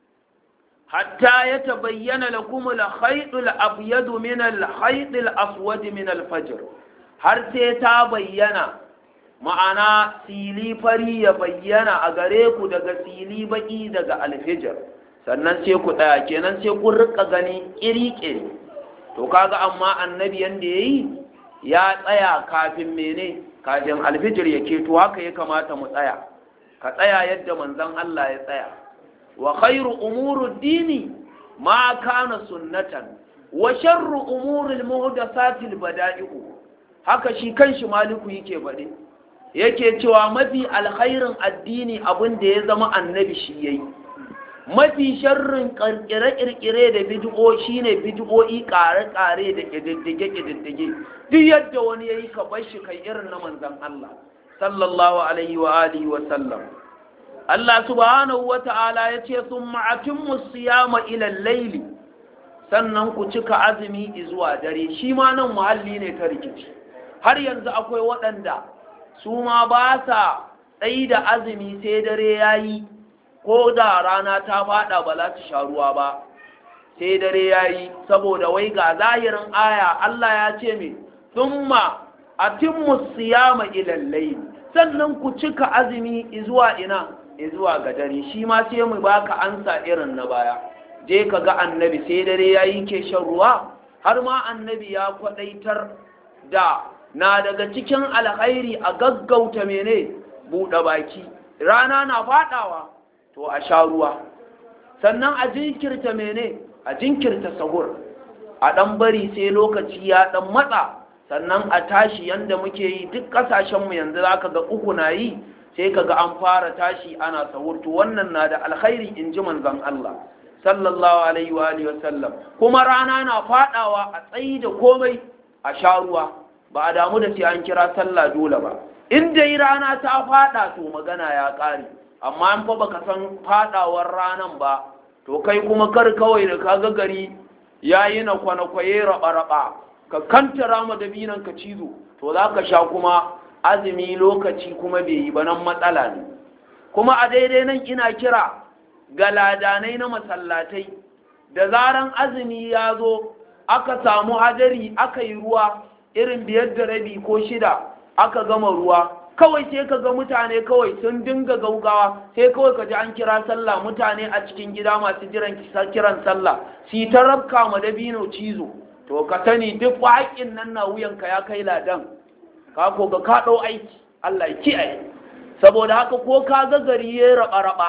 hatta ya tabayyana lakum al-khayt al-abyad min al-khayt al-aswad min al-fajr har sai ta bayyana ma'ana sili fari ya bayyana a gare ku daga sili baki daga alfijir sannan sai ku ɗaya kenan sai ku rika gani ƙiri-ƙiri to kaga amma annabi yanda ya yi ya tsaya kafin mene kafin alfijir ya keto haka ya kamata mu tsaya ka tsaya yadda manzon Allah ya tsaya wa khairu umuru dini ma kana sunnatan wa sharru umuril muhdathatil bada'i'u haka shi kanshi maliku yake faɗi yake cewa mafi alkhairin addini abin da ya zama annabi shi yayi mafi sharrin kirkire-kirkire da bid'o shine bid'o'i kare-kare da kididdige-kididdige duk yadda wani yayi ka bar shi kai irin na manzon Allah sallallahu alaihi wa alihi wa sallam Allah subhanahu wa ta'ala ya ce sun ma'atimmu siyama ilal laili sannan ku cika azumi zuwa dare shi ma nan muhalli ne ta rikici har yanzu akwai waɗanda su ma ba sa tsayi da azumi sai dare ya yi ko da rana ta faɗa ba za ta sha ruwa ba sai dare ya yi saboda wai ga zahirin aya Allah ya ce mai thumma atimmu siyama ilal laili sannan ku cika azumi zuwa ina zuwa ga dare shi ma sai mu baka ansa irin na baya je ka ga annabi sai dare ya yi ke shan ruwa har ma annabi ya kwadaitar da na daga cikin alkhairi a gaggauta mene buɗe baki rana na faɗawa to a sha ruwa sannan a jinkirta mene a jinkirta sahur a ɗan bari sai lokaci ya ɗan matsa sannan a tashi yanda muke yi duk ƙasashenmu yanzu za ka ga uku na yi sai ka ga an fara tashi ana sahurtu wannan na da alkhairi in ji manzon Allah sallallahu alaihi wa alihi wasallam kuma rana na fadawa a tsayi da komai a sha ruwa ba a damu da sai an kira sallah dole ba in dai rana ta fada to magana ya kare amma an fa baka san fadawar ranan ba to kai kuma kar kawai da kaga gari yayi na kwanakwaye raba raba ka kantara ma dabinan ka cizo to zaka sha kuma azumi lokaci kuma bai yi ba nan matsala ne kuma a daidai nan ina kira ga ladanai na masallatai da zaran azumi ya zo aka samu hadari aka yi ruwa irin biyar da rabi ko shida aka gama ruwa kawai sai ka ga mutane kawai sun dinga gaugawa sai kawai ka ji an kira sallah mutane a cikin gida masu jiran kiran sallah si ta rabka ma dabino cizo to ka sani duk haƙƙin nan na wuyanka ya kai ladan ka ko ga ka ɗau aiki Allah ya kiyaye saboda haka ko ka ga gari ya raba raba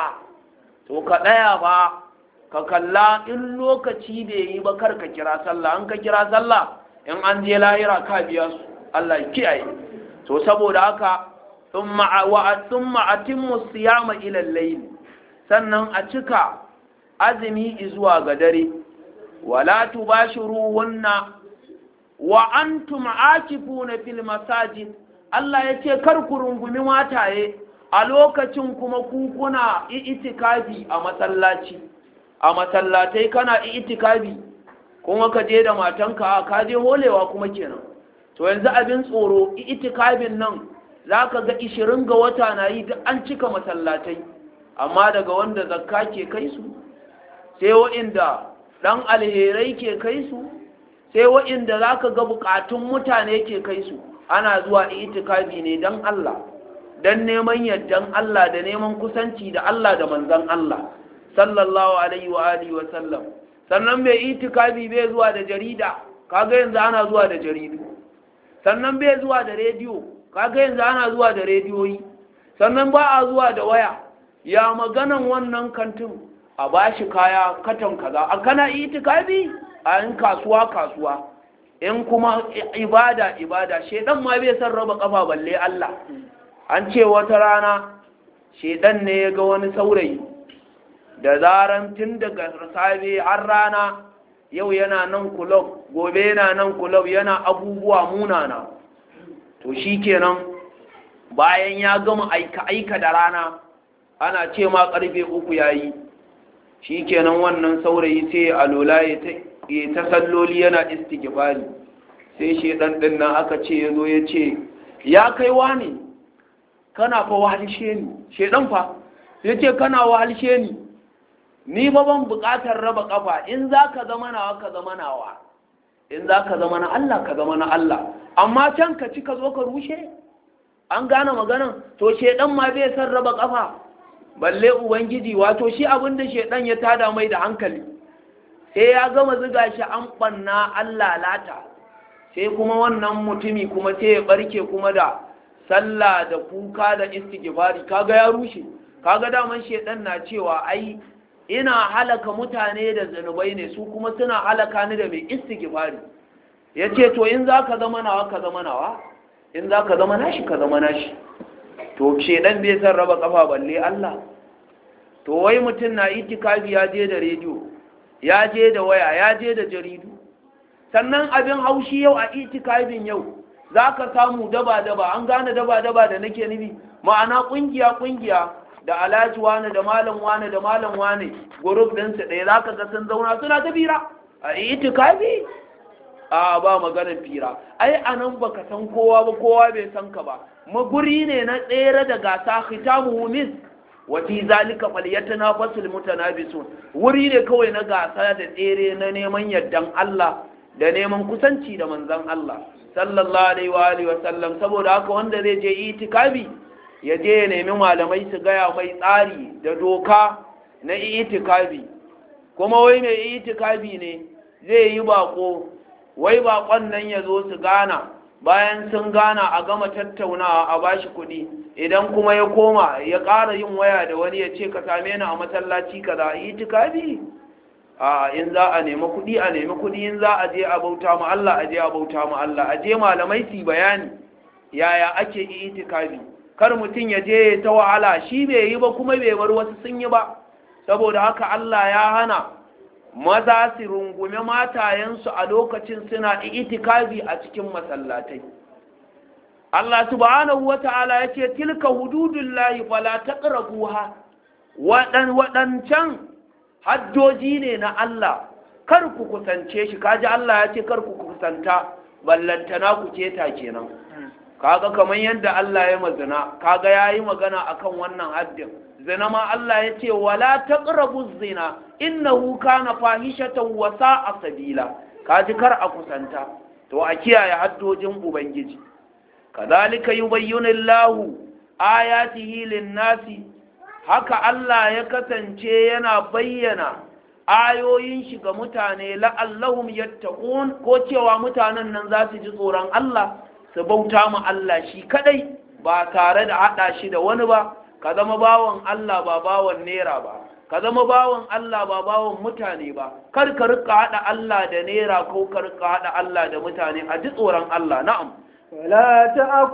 to ka ɗaya ba ka kalla in lokaci da yi ba kar ka kira sallah an ka kira sallah in an je lahira ka biya su Allah ya kiyaye to saboda haka thumma wa thumma atimmu siyama ila al-layl sannan a cika azumi zuwa ga dare wala tubashiruhunna wa antum akifuna fil masajid Allah yace kar ku rungumi mataye a lokacin kuma ku kuna itikafi a masallaci a masallatai kana itikafi kuma ka je da matanka ka je holewa kuma kenan to yanzu abin tsoro itikafin nan zaka ga 20 ga wata na yi duk an cika masallatai amma daga wanda zakka ke kai su sai wa'inda dan alherai ke kai su sai wa'inda za ka ga bukatun mutane ke kai su ana zuwa itikafi ne don Allah don neman yardan Allah da neman kusanci da Allah da manzan Allah sallallahu alaihi wa alihi wa sallam sannan mai itikafi bai zuwa da jarida kaga yanzu ana zuwa da jaridu sannan bai zuwa da rediyo kaga yanzu ana zuwa da rediyoyi sannan ba a zuwa da waya ya maganan wannan kantin a bashi kaya katon kaza a kana itikafi a yin kasuwa kasuwa in kuma ibada ibada shedan ma bai san raba kafa balle Allah an ce wata rana shedan ne ya ga wani saurayi da zaran tun daga safe har rana yau yana nan kulob gobe yana nan kulob yana abubuwa munana to shikenan bayan ya gama aika aika da rana ana ce ma karfe uku yayi shikenan wannan saurayi sai alola ya ta ya ta salloli yana istighfari sai shedan din nan aka ce yazo ya ce ya kai wani kana fa wahalshe ni shedan fa yace kana wahalshe ni ni ba ban buƙatar raba kafa in zaka zama nawa ka zama nawa in zaka zama na Allah ka zama na Allah amma can ka ci ka zo ka rushe an gane maganan to shedan ma bai san raba kafa balle ubangiji wato shi abin da shedan ya tada mai da hankali sai ya gama ziga shi an banna an lalata sai kuma wannan mutumi kuma sai ya barke kuma da sallah da kuka da istighfari kaga ya rushe kaga daman shedan na cewa ai ina halaka mutane da zanubai ne su kuma suna halaka ni da mai istighfari yace to in zaka zama nawa ka zama nawa in zaka zama nashi ka zama nashi to shedan bai san raba kafa balle Allah to wai mutum na itikafi ya je da rediyo ya je da waya ya je da jaridu sannan abin haushi yau a itikafin yau za ka samu daba-daba an gane daba-daba da nake nufi ma'ana ƙungiya-ƙungiya da alhaji wane da malam wane da malam wane guruf ɗinsu ɗaya za ka ga sun zauna suna ta fira a itikafi a ba maganar fira ai a nan ba ka san kowa ba kowa bai san ka ba maguri ne na tsere da gasa khitamu mis wa fi zalika falyatanafasul mutanabisun wuri ne kawai na gasa da tsere na neman yardan Allah da neman kusanci da manzon Allah sallallahu alaihi wa alihi wa sallam saboda haka wanda zai je itikafi ya je ya nemi malamai su gaya mai tsari da doka na itikafi kuma wai mai itikafi ne zai yi bako wai bakon nan ya zo su gana bayan sun gana a gama tattaunawa a bashi kuɗi idan kuma ya koma ya ƙara yin waya da wani ya ce ka same ni a masallaci kaza itikafi a in za a nemi kuɗi a nemi kuɗi in za a je a bauta mu Allah a je a bauta mu Allah a je malamai su bayani yaya ake itikafi kar mutum ya je ta wahala shi bai yi ba kuma bai bar wasu sun yi ba saboda haka Allah ya hana maza su rungume matayensu a lokacin suna itikafi a cikin masallatai Allah subhanahu wata'ala ya ce tilka hududullahi fala taqrabuha wadan wadancan haddoji ne na Allah kar ku kusance shi kaji Allah ya ce kar ku kusanta ballantana ku keta kenan kaga kamar yadda Allah ya mazina kaga yayi magana akan wannan haddin zina ma Allah ya ce wala taqrabu zina innahu kana fahishatan wa sa'a sabila kaji kar a kusanta to a kiyaye haddojin ubangiji kadhalika yubayyinu Allahu ayatihi lin-nasi haka Allah ya kasance yana bayyana ayoyin shi ga mutane la'allahum yattaqun ko cewa mutanen nan za su ji tsoron Allah su bauta ma Allah shi kadai ba tare da hada shi da wani ba ka zama bawan Allah ba bawan nera ba ka zama bawan Allah ba bawan mutane ba kar ka rika hada Allah da nera ko ka rika hada Allah da mutane a ji tsoron Allah na'am ولا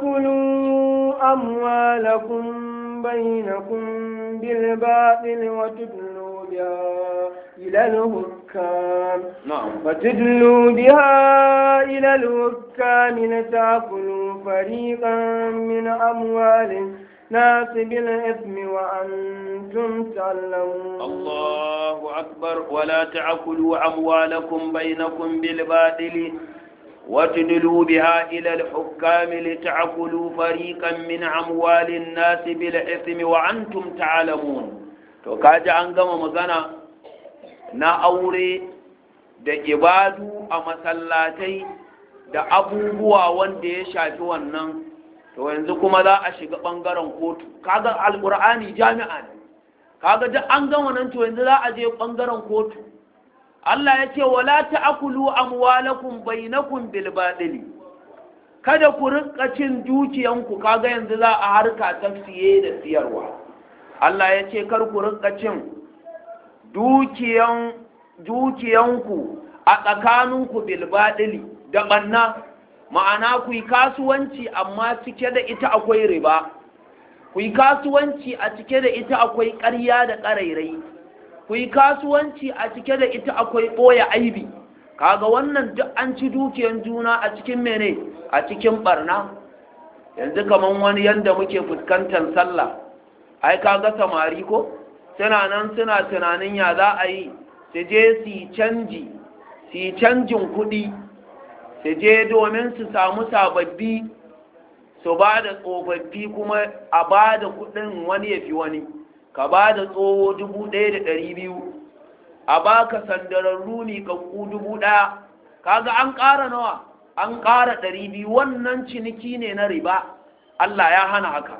تأكلوا أموالكم بينكم بالباطل وتدلوا بها إلى الهكام na'am وتدلوا بها إلى الهكام لتأكلوا فريقا من أموال الناس بالإثم وأنتم تعلمون الله أكبر ولا تعكلوا أموالكم بينكم بالباطل وتدلوا بها إلى الحكام لتعكلوا فريقا من أموال الناس بالإثم وأنتم تعلمون to kaji an gama magana na aure da ibadu a masallatai da abubuwa wanda ya shafi wannan to yanzu kuma za a shiga ɓangaren kotu kaga alƙur'ani jami'a ne kaga duk an gama nan to yanzu za a je ɓangaren kotu Allah ya ce wala ta'kulu amwalakum bainakum bil batili kada ku rinka cin dukiyanku kaga yanzu za a harka ta siye da siyarwa Allah ya ce kar ku rinka cin dukiyan dukiyanku a tsakaninku bil batili da banna ma'ana ku yi kasuwanci amma cike da ita akwai riba ku yi kasuwanci a cike da ita akwai ƙarya da ƙarairai ku yi kasuwanci a cike da ita akwai ɓoye aibi kaga wannan duk an ci dukiyan juna a cikin mene a cikin barna yanzu kaman wani yanda muke fuskantar sallah ai kaga samari ko suna nan suna tunanin ya za a yi su je su yi canji su yi canjin kuɗi su je domin su samu sababbi su ba da tsofaffi kuma a ba da kuɗin wani ya fi wani ka ba da tsoho dubu ɗaya da ɗari biyu a baka sandararru ne kakku dubu ɗaya kaga an ƙara nawa an ƙara ɗari biyu wannan ciniki ne na riba Allah ya hana haka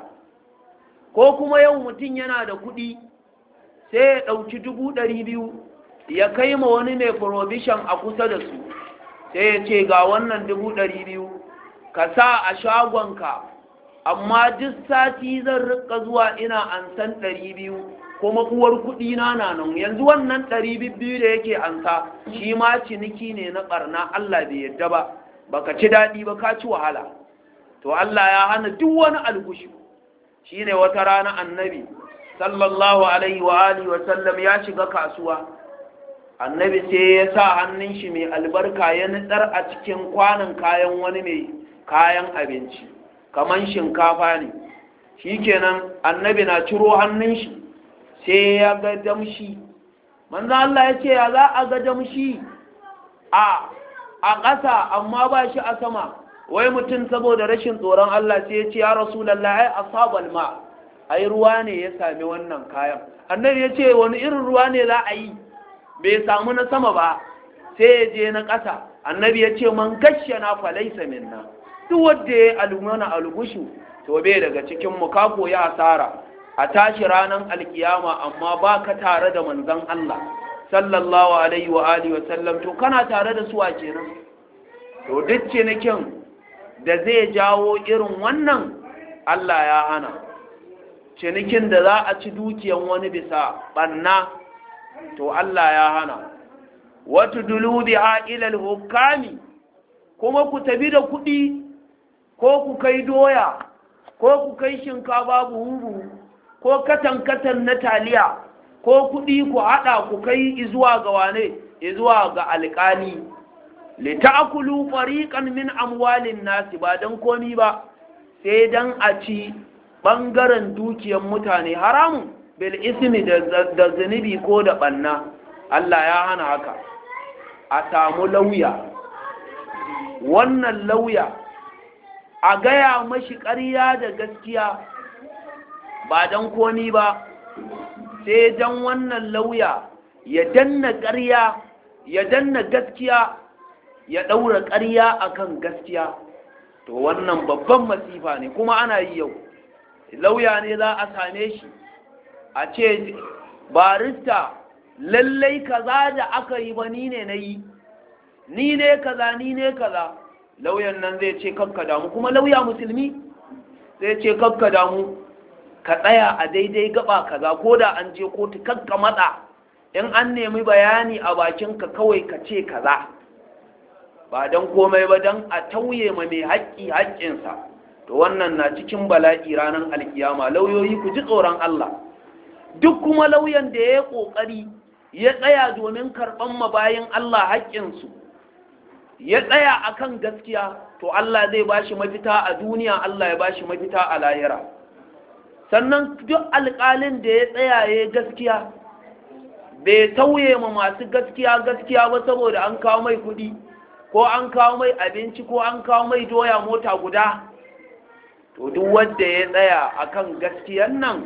ko kuma yau mutum yana da kuɗi sai ya ɗauki dubu ɗari biyu ya kai ma wani mai provision a kusa da su sai ya ce ga wannan dubu ɗari biyu ka sa a shagonka amma duk sati zan rika zuwa ina ansan ɗari biyu kuma uwar kuɗi na nan yanzu wannan ɗari biyu da yake ansa shi ma ciniki ne na ɓarna Allah bai yadda ba baka ci daɗi ba ka ci wahala to Allah ya hana duk wani algushi shine wata rana annabi sallallahu alaihi wa alihi wa sallam ya shiga kasuwa annabi sai ya sa hannun shi mai albarka ya nutsar a cikin kwanan kayan wani mai kayan abinci kaman shinkafa ne shikenan annabi na ciro hannun shi sai ya ga damshi manzo Allah ya ce ya za a ga damshi a a ƙasa amma ba shi a sama wai mutum saboda rashin tsoron Allah sai ya ce ya rasulallah ai asabal ma ai ruwa ne ya sami wannan kayan annabi ya ce wani irin ruwa ne za a yi bai samu na sama ba sai ya je na ƙasa annabi ya ce man gashe na falaisa minna duk wanda ya alumana algushu to bai daga cikin mu ka koyi asara a tashi ranar alkiyama amma ba ka tare da manzon Allah sallallahu alaihi wa alihi wa sallam to kana tare da su a kenan to duk cinikin da zai jawo irin wannan Allah ya hana cinikin da za a ci dukiyan wani bisa banna to Allah ya hana wata dulubi a ilal hukami kuma ku tabi da kuɗi ko ku kai doya ko ku kai shinkafa buhu ko katan-katan na taliya ko kuɗi ku haɗa ku kai izuwa ga wane izuwa ga alƙali lita'kulu fariqan min amwalin nasi ba dan komi ba sai dan a ci bangaren dukiyar mutane haramun bil ismi da zunubi ko da banna Allah ya hana haka a samu lauya wannan lauya a gaya mashi ƙarya da gaskiya ba dan komi ba sai dan wannan lauya ya danna ƙarya ya danna gaskiya ya ɗaura ƙarya akan gaskiya to wannan babban masifa ne kuma ana yi yau lauya ne za a same shi a ce barista lallai kaza da aka yi ba ni ne na yi ni ne kaza ni ne kaza lauyan nan zai ce kakka damu kuma lauya musulmi zai ce kakka damu ka tsaya a daidai gaba kaza ko da an je kotu kakka matsa in an nemi bayani a bakinka kawai ka ce kaza ba don komai ba don a tauye ma mai haƙƙi haƙƙinsa to wannan na cikin bala'i ranar alkiyama lauyoyi ku ji tsoron Allah duk kuma lauyan da ya yi ƙoƙari ya tsaya domin karɓan mabayin Allah haƙƙinsu ya tsaya akan gaskiya to Allah zai ba shi mafita a duniya Allah ya ba shi mafita a lahira sannan duk alƙalin da ya tsaya ya gaskiya bai tauye ma masu gaskiya gaskiya ba saboda an kawo mai kuɗi ko an kawo mai abinci ko an kawo mai doya mota guda to duk wanda ya tsaya akan gaskiyan nan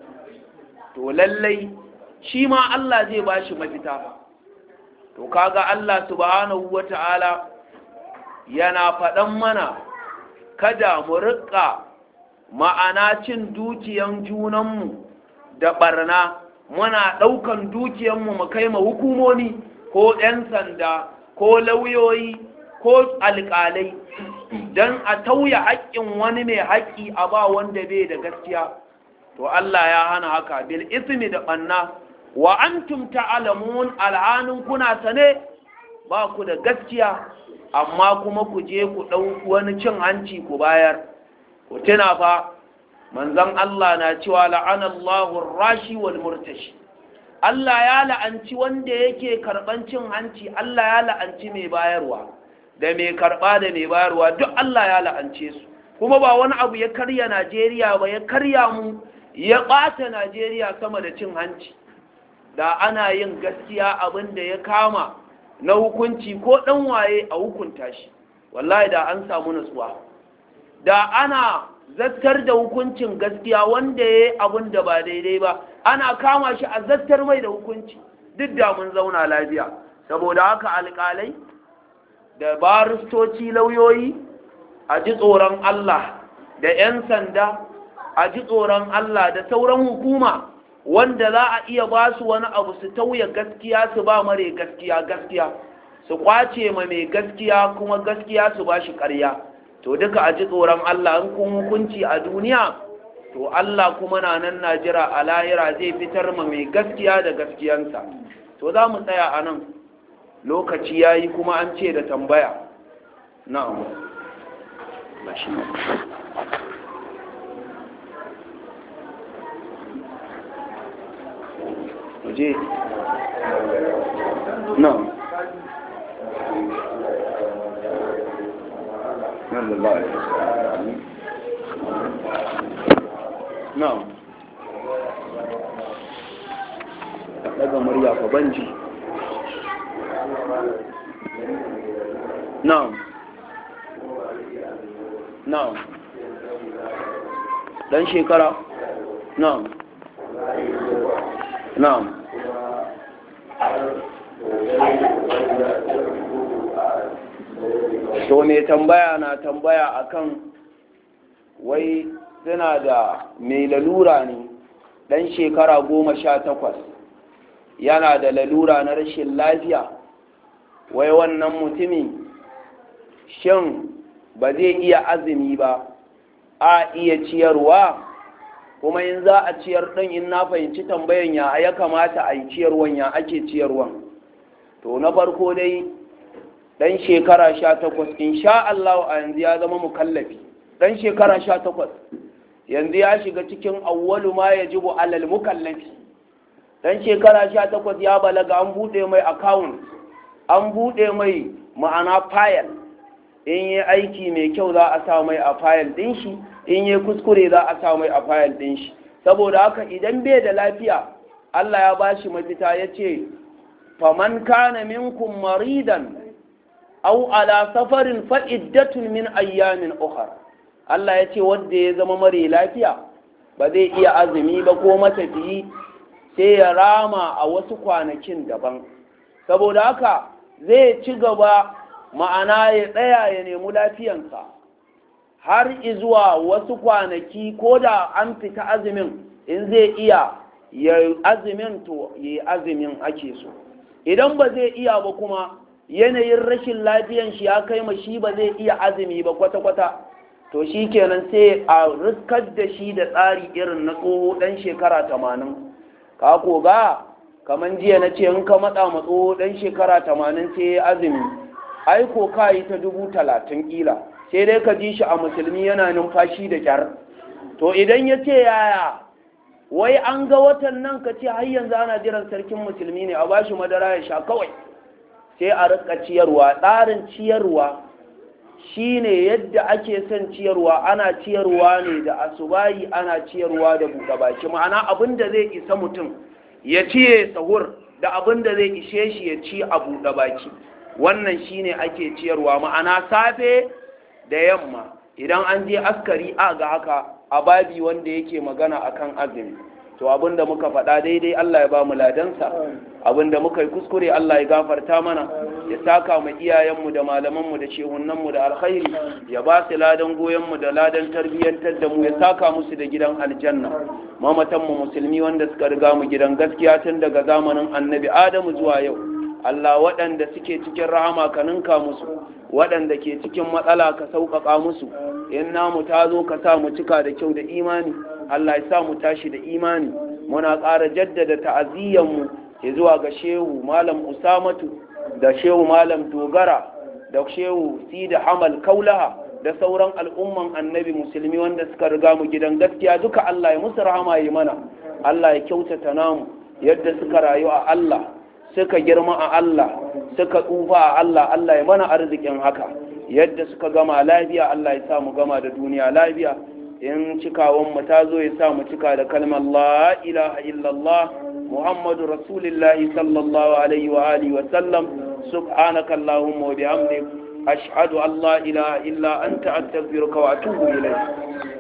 to lallai shi ma Allah zai ba shi mafita to kaga Allah subhanahu wata'ala yana faɗan mana kada mu riƙa ma'ana cin dukiyan junanmu da ɓarna muna ɗaukan dukiyanmu mu kai ma hukumomi ko 'yan sanda ko lauyoyi ko alƙalai don a tauya haƙƙin wani mai haƙƙi a ba wanda bai da gaskiya to Allah ya hana haka bil ismi da ɓanna wa antum ta'lamun al'anun kuna sane ba ku da gaskiya amma kuma ku je ku ɗau wani cin hanci ku bayar ku tuna fa manzon Allah na cewa la'anallahu rashi wal murtashi Allah ya la'anci wanda yake karɓan cin hanci Allah ya la'anci mai bayarwa da mai karɓa da mai bayarwa duk Allah ya la'ance su kuma ba wani abu ya karya Najeriya ba ya karya mu ya ɓata Najeriya sama da cin hanci da ana yin gaskiya abin da ya kama na hukunci ko ɗan waye a hukunta shi wallahi da an samu nutsuwa da ana zattar da hukuncin gaskiya wanda ya yi abin da ba daidai ba ana kama shi a zattar mai da hukunci duk da mun zauna lafiya saboda haka alƙalai da baristoci lauyoyi a ji tsoron Allah da 'yan sanda a ji tsoron Allah da sauran hukuma wanda za a iya ba su wani abu su tauye gaskiya su ba mare gaskiya gaskiya su kwace ma mai gaskiya kuma gaskiya su ba shi ƙarya to duka a ji tsoron Allah in kun hukunci a duniya to Allah kuma na nan na jira a lahira zai fitar ma mai gaskiya da gaskiyansa to za mu tsaya a nan lokaci ya yi kuma an ce da tambaya na'am je na'am na'am daga murya fa banji na'am na'am dan shekara na'am na'am to me tambaya na tambaya akan wai suna da mai lalura ne dan shekara goma sha takwas yana da lalura na rashin lafiya wai wannan mutumi shin ba zai iya azumi ba a iya ciyarwa kuma in za a ciyar ɗin in na fahimci tambayan ya ya kamata a yi ciyarwan ya ake ciyarwan to na farko dai ɗan shekara sha takwas sha Allah a yanzu ya zama mukallafi ɗan shekara sha takwas yanzu ya shiga cikin awwalu ma ya jibu alal mukallafi ɗan shekara sha takwas ya balaga an buɗe mai account an buɗe mai ma'ana fayil in yi aiki mai kyau za a sa mai a fayil ɗin shi in yi kuskure za a sa mai a fayil ɗin shi saboda haka idan bai da lafiya Allah ya ba shi mafita ya ce faman kana minkum maridan au ala safarin fa'iddatun min ayyamin ukhra Allah ya ce wanda ya zama mare lafiya ba zai iya azumi ba ko matafiyi sai ya rama a wasu kwanakin daban saboda haka zai ci gaba ma'ana ya tsaya ya nemi lafiyansa har izuwa wasu kwanaki ko da an fita azumin in zai iya ya azumin to ya azumin ake so idan ba zai iya ba kuma yanayin rashin lafiyan shi ya kai ma shi ba zai iya azumi ba kwata-kwata to shi kenan sai a riskar da shi da tsari irin na tsoho ɗan shekara tamanin ka koga kamar jiya na ce in ka matsa ma tsoho ɗan shekara tamanin sai ya azumi ai ko ka yi ta dubu talatin ƙila sai dai ka ji shi a musulmi yana numfashi da kyar to idan ya ce yaya wai an ga watan nan ka ce har yanzu ana jiran sarkin musulmi ne a bashi madara ya sha kawai sai a rika ciyarwa tsarin ciyarwa shine yadda ake son ciyarwa ana ciyarwa ne da asubayi ana ciyarwa da buɗe baki ma'ana abin da zai isa mutum ya ciye sahur da abin da zai ishe shi ya ci a buɗe baki wannan shine ake ciyarwa ma'ana safe da yamma idan an je askari a ga haka a babi wanda yake magana akan azumi to abinda muka faɗa daidai Allah ya ba mu ladansa abinda muka yi kuskure Allah ya gafarta mana ya saka mu iyayenmu da malamanmu da shehunanmu da alkhairi ya ba su ladan goyonmu da ladan tarbiyyantar da mu ya saka musu da gidan aljanna mamatanmu musulmi wanda suka riga mu gidan gaskiya tun daga zamanin annabi adamu zuwa yau Allah waɗanda suke cikin rahama ka ninka musu waɗanda ke cikin matsala ka sauƙaƙa musu in namu ta zo ka sa mu cika da kyau da imani Allah ya sa mu tashi da imani muna ƙara jaddada ta'aziyyanmu ya zuwa ga shehu malam usamatu da shehu malam dogara da shehu sida hamal kaulaha da sauran al'umman annabi musulmi wanda suka riga mu gidan gaskiya duka Allah ya musu rahama yi mana Allah ya kyautata namu yadda suka rayu a Allah suka girma a Allah suka tsufa a Allah Allah ya mana arzikin haka yadda suka gama lafiya Allah ya sa mu gama da duniya lafiya in cikawan mu ta zo ya sa mu cika da kalmar la ilaha illallah muhammadu rasulillahi sallallahu alaihi wa alihi wa sallam subhanaka allahumma wa bihamdik ashhadu an la ilaha illa anta astaghfiruka wa atubu ilayk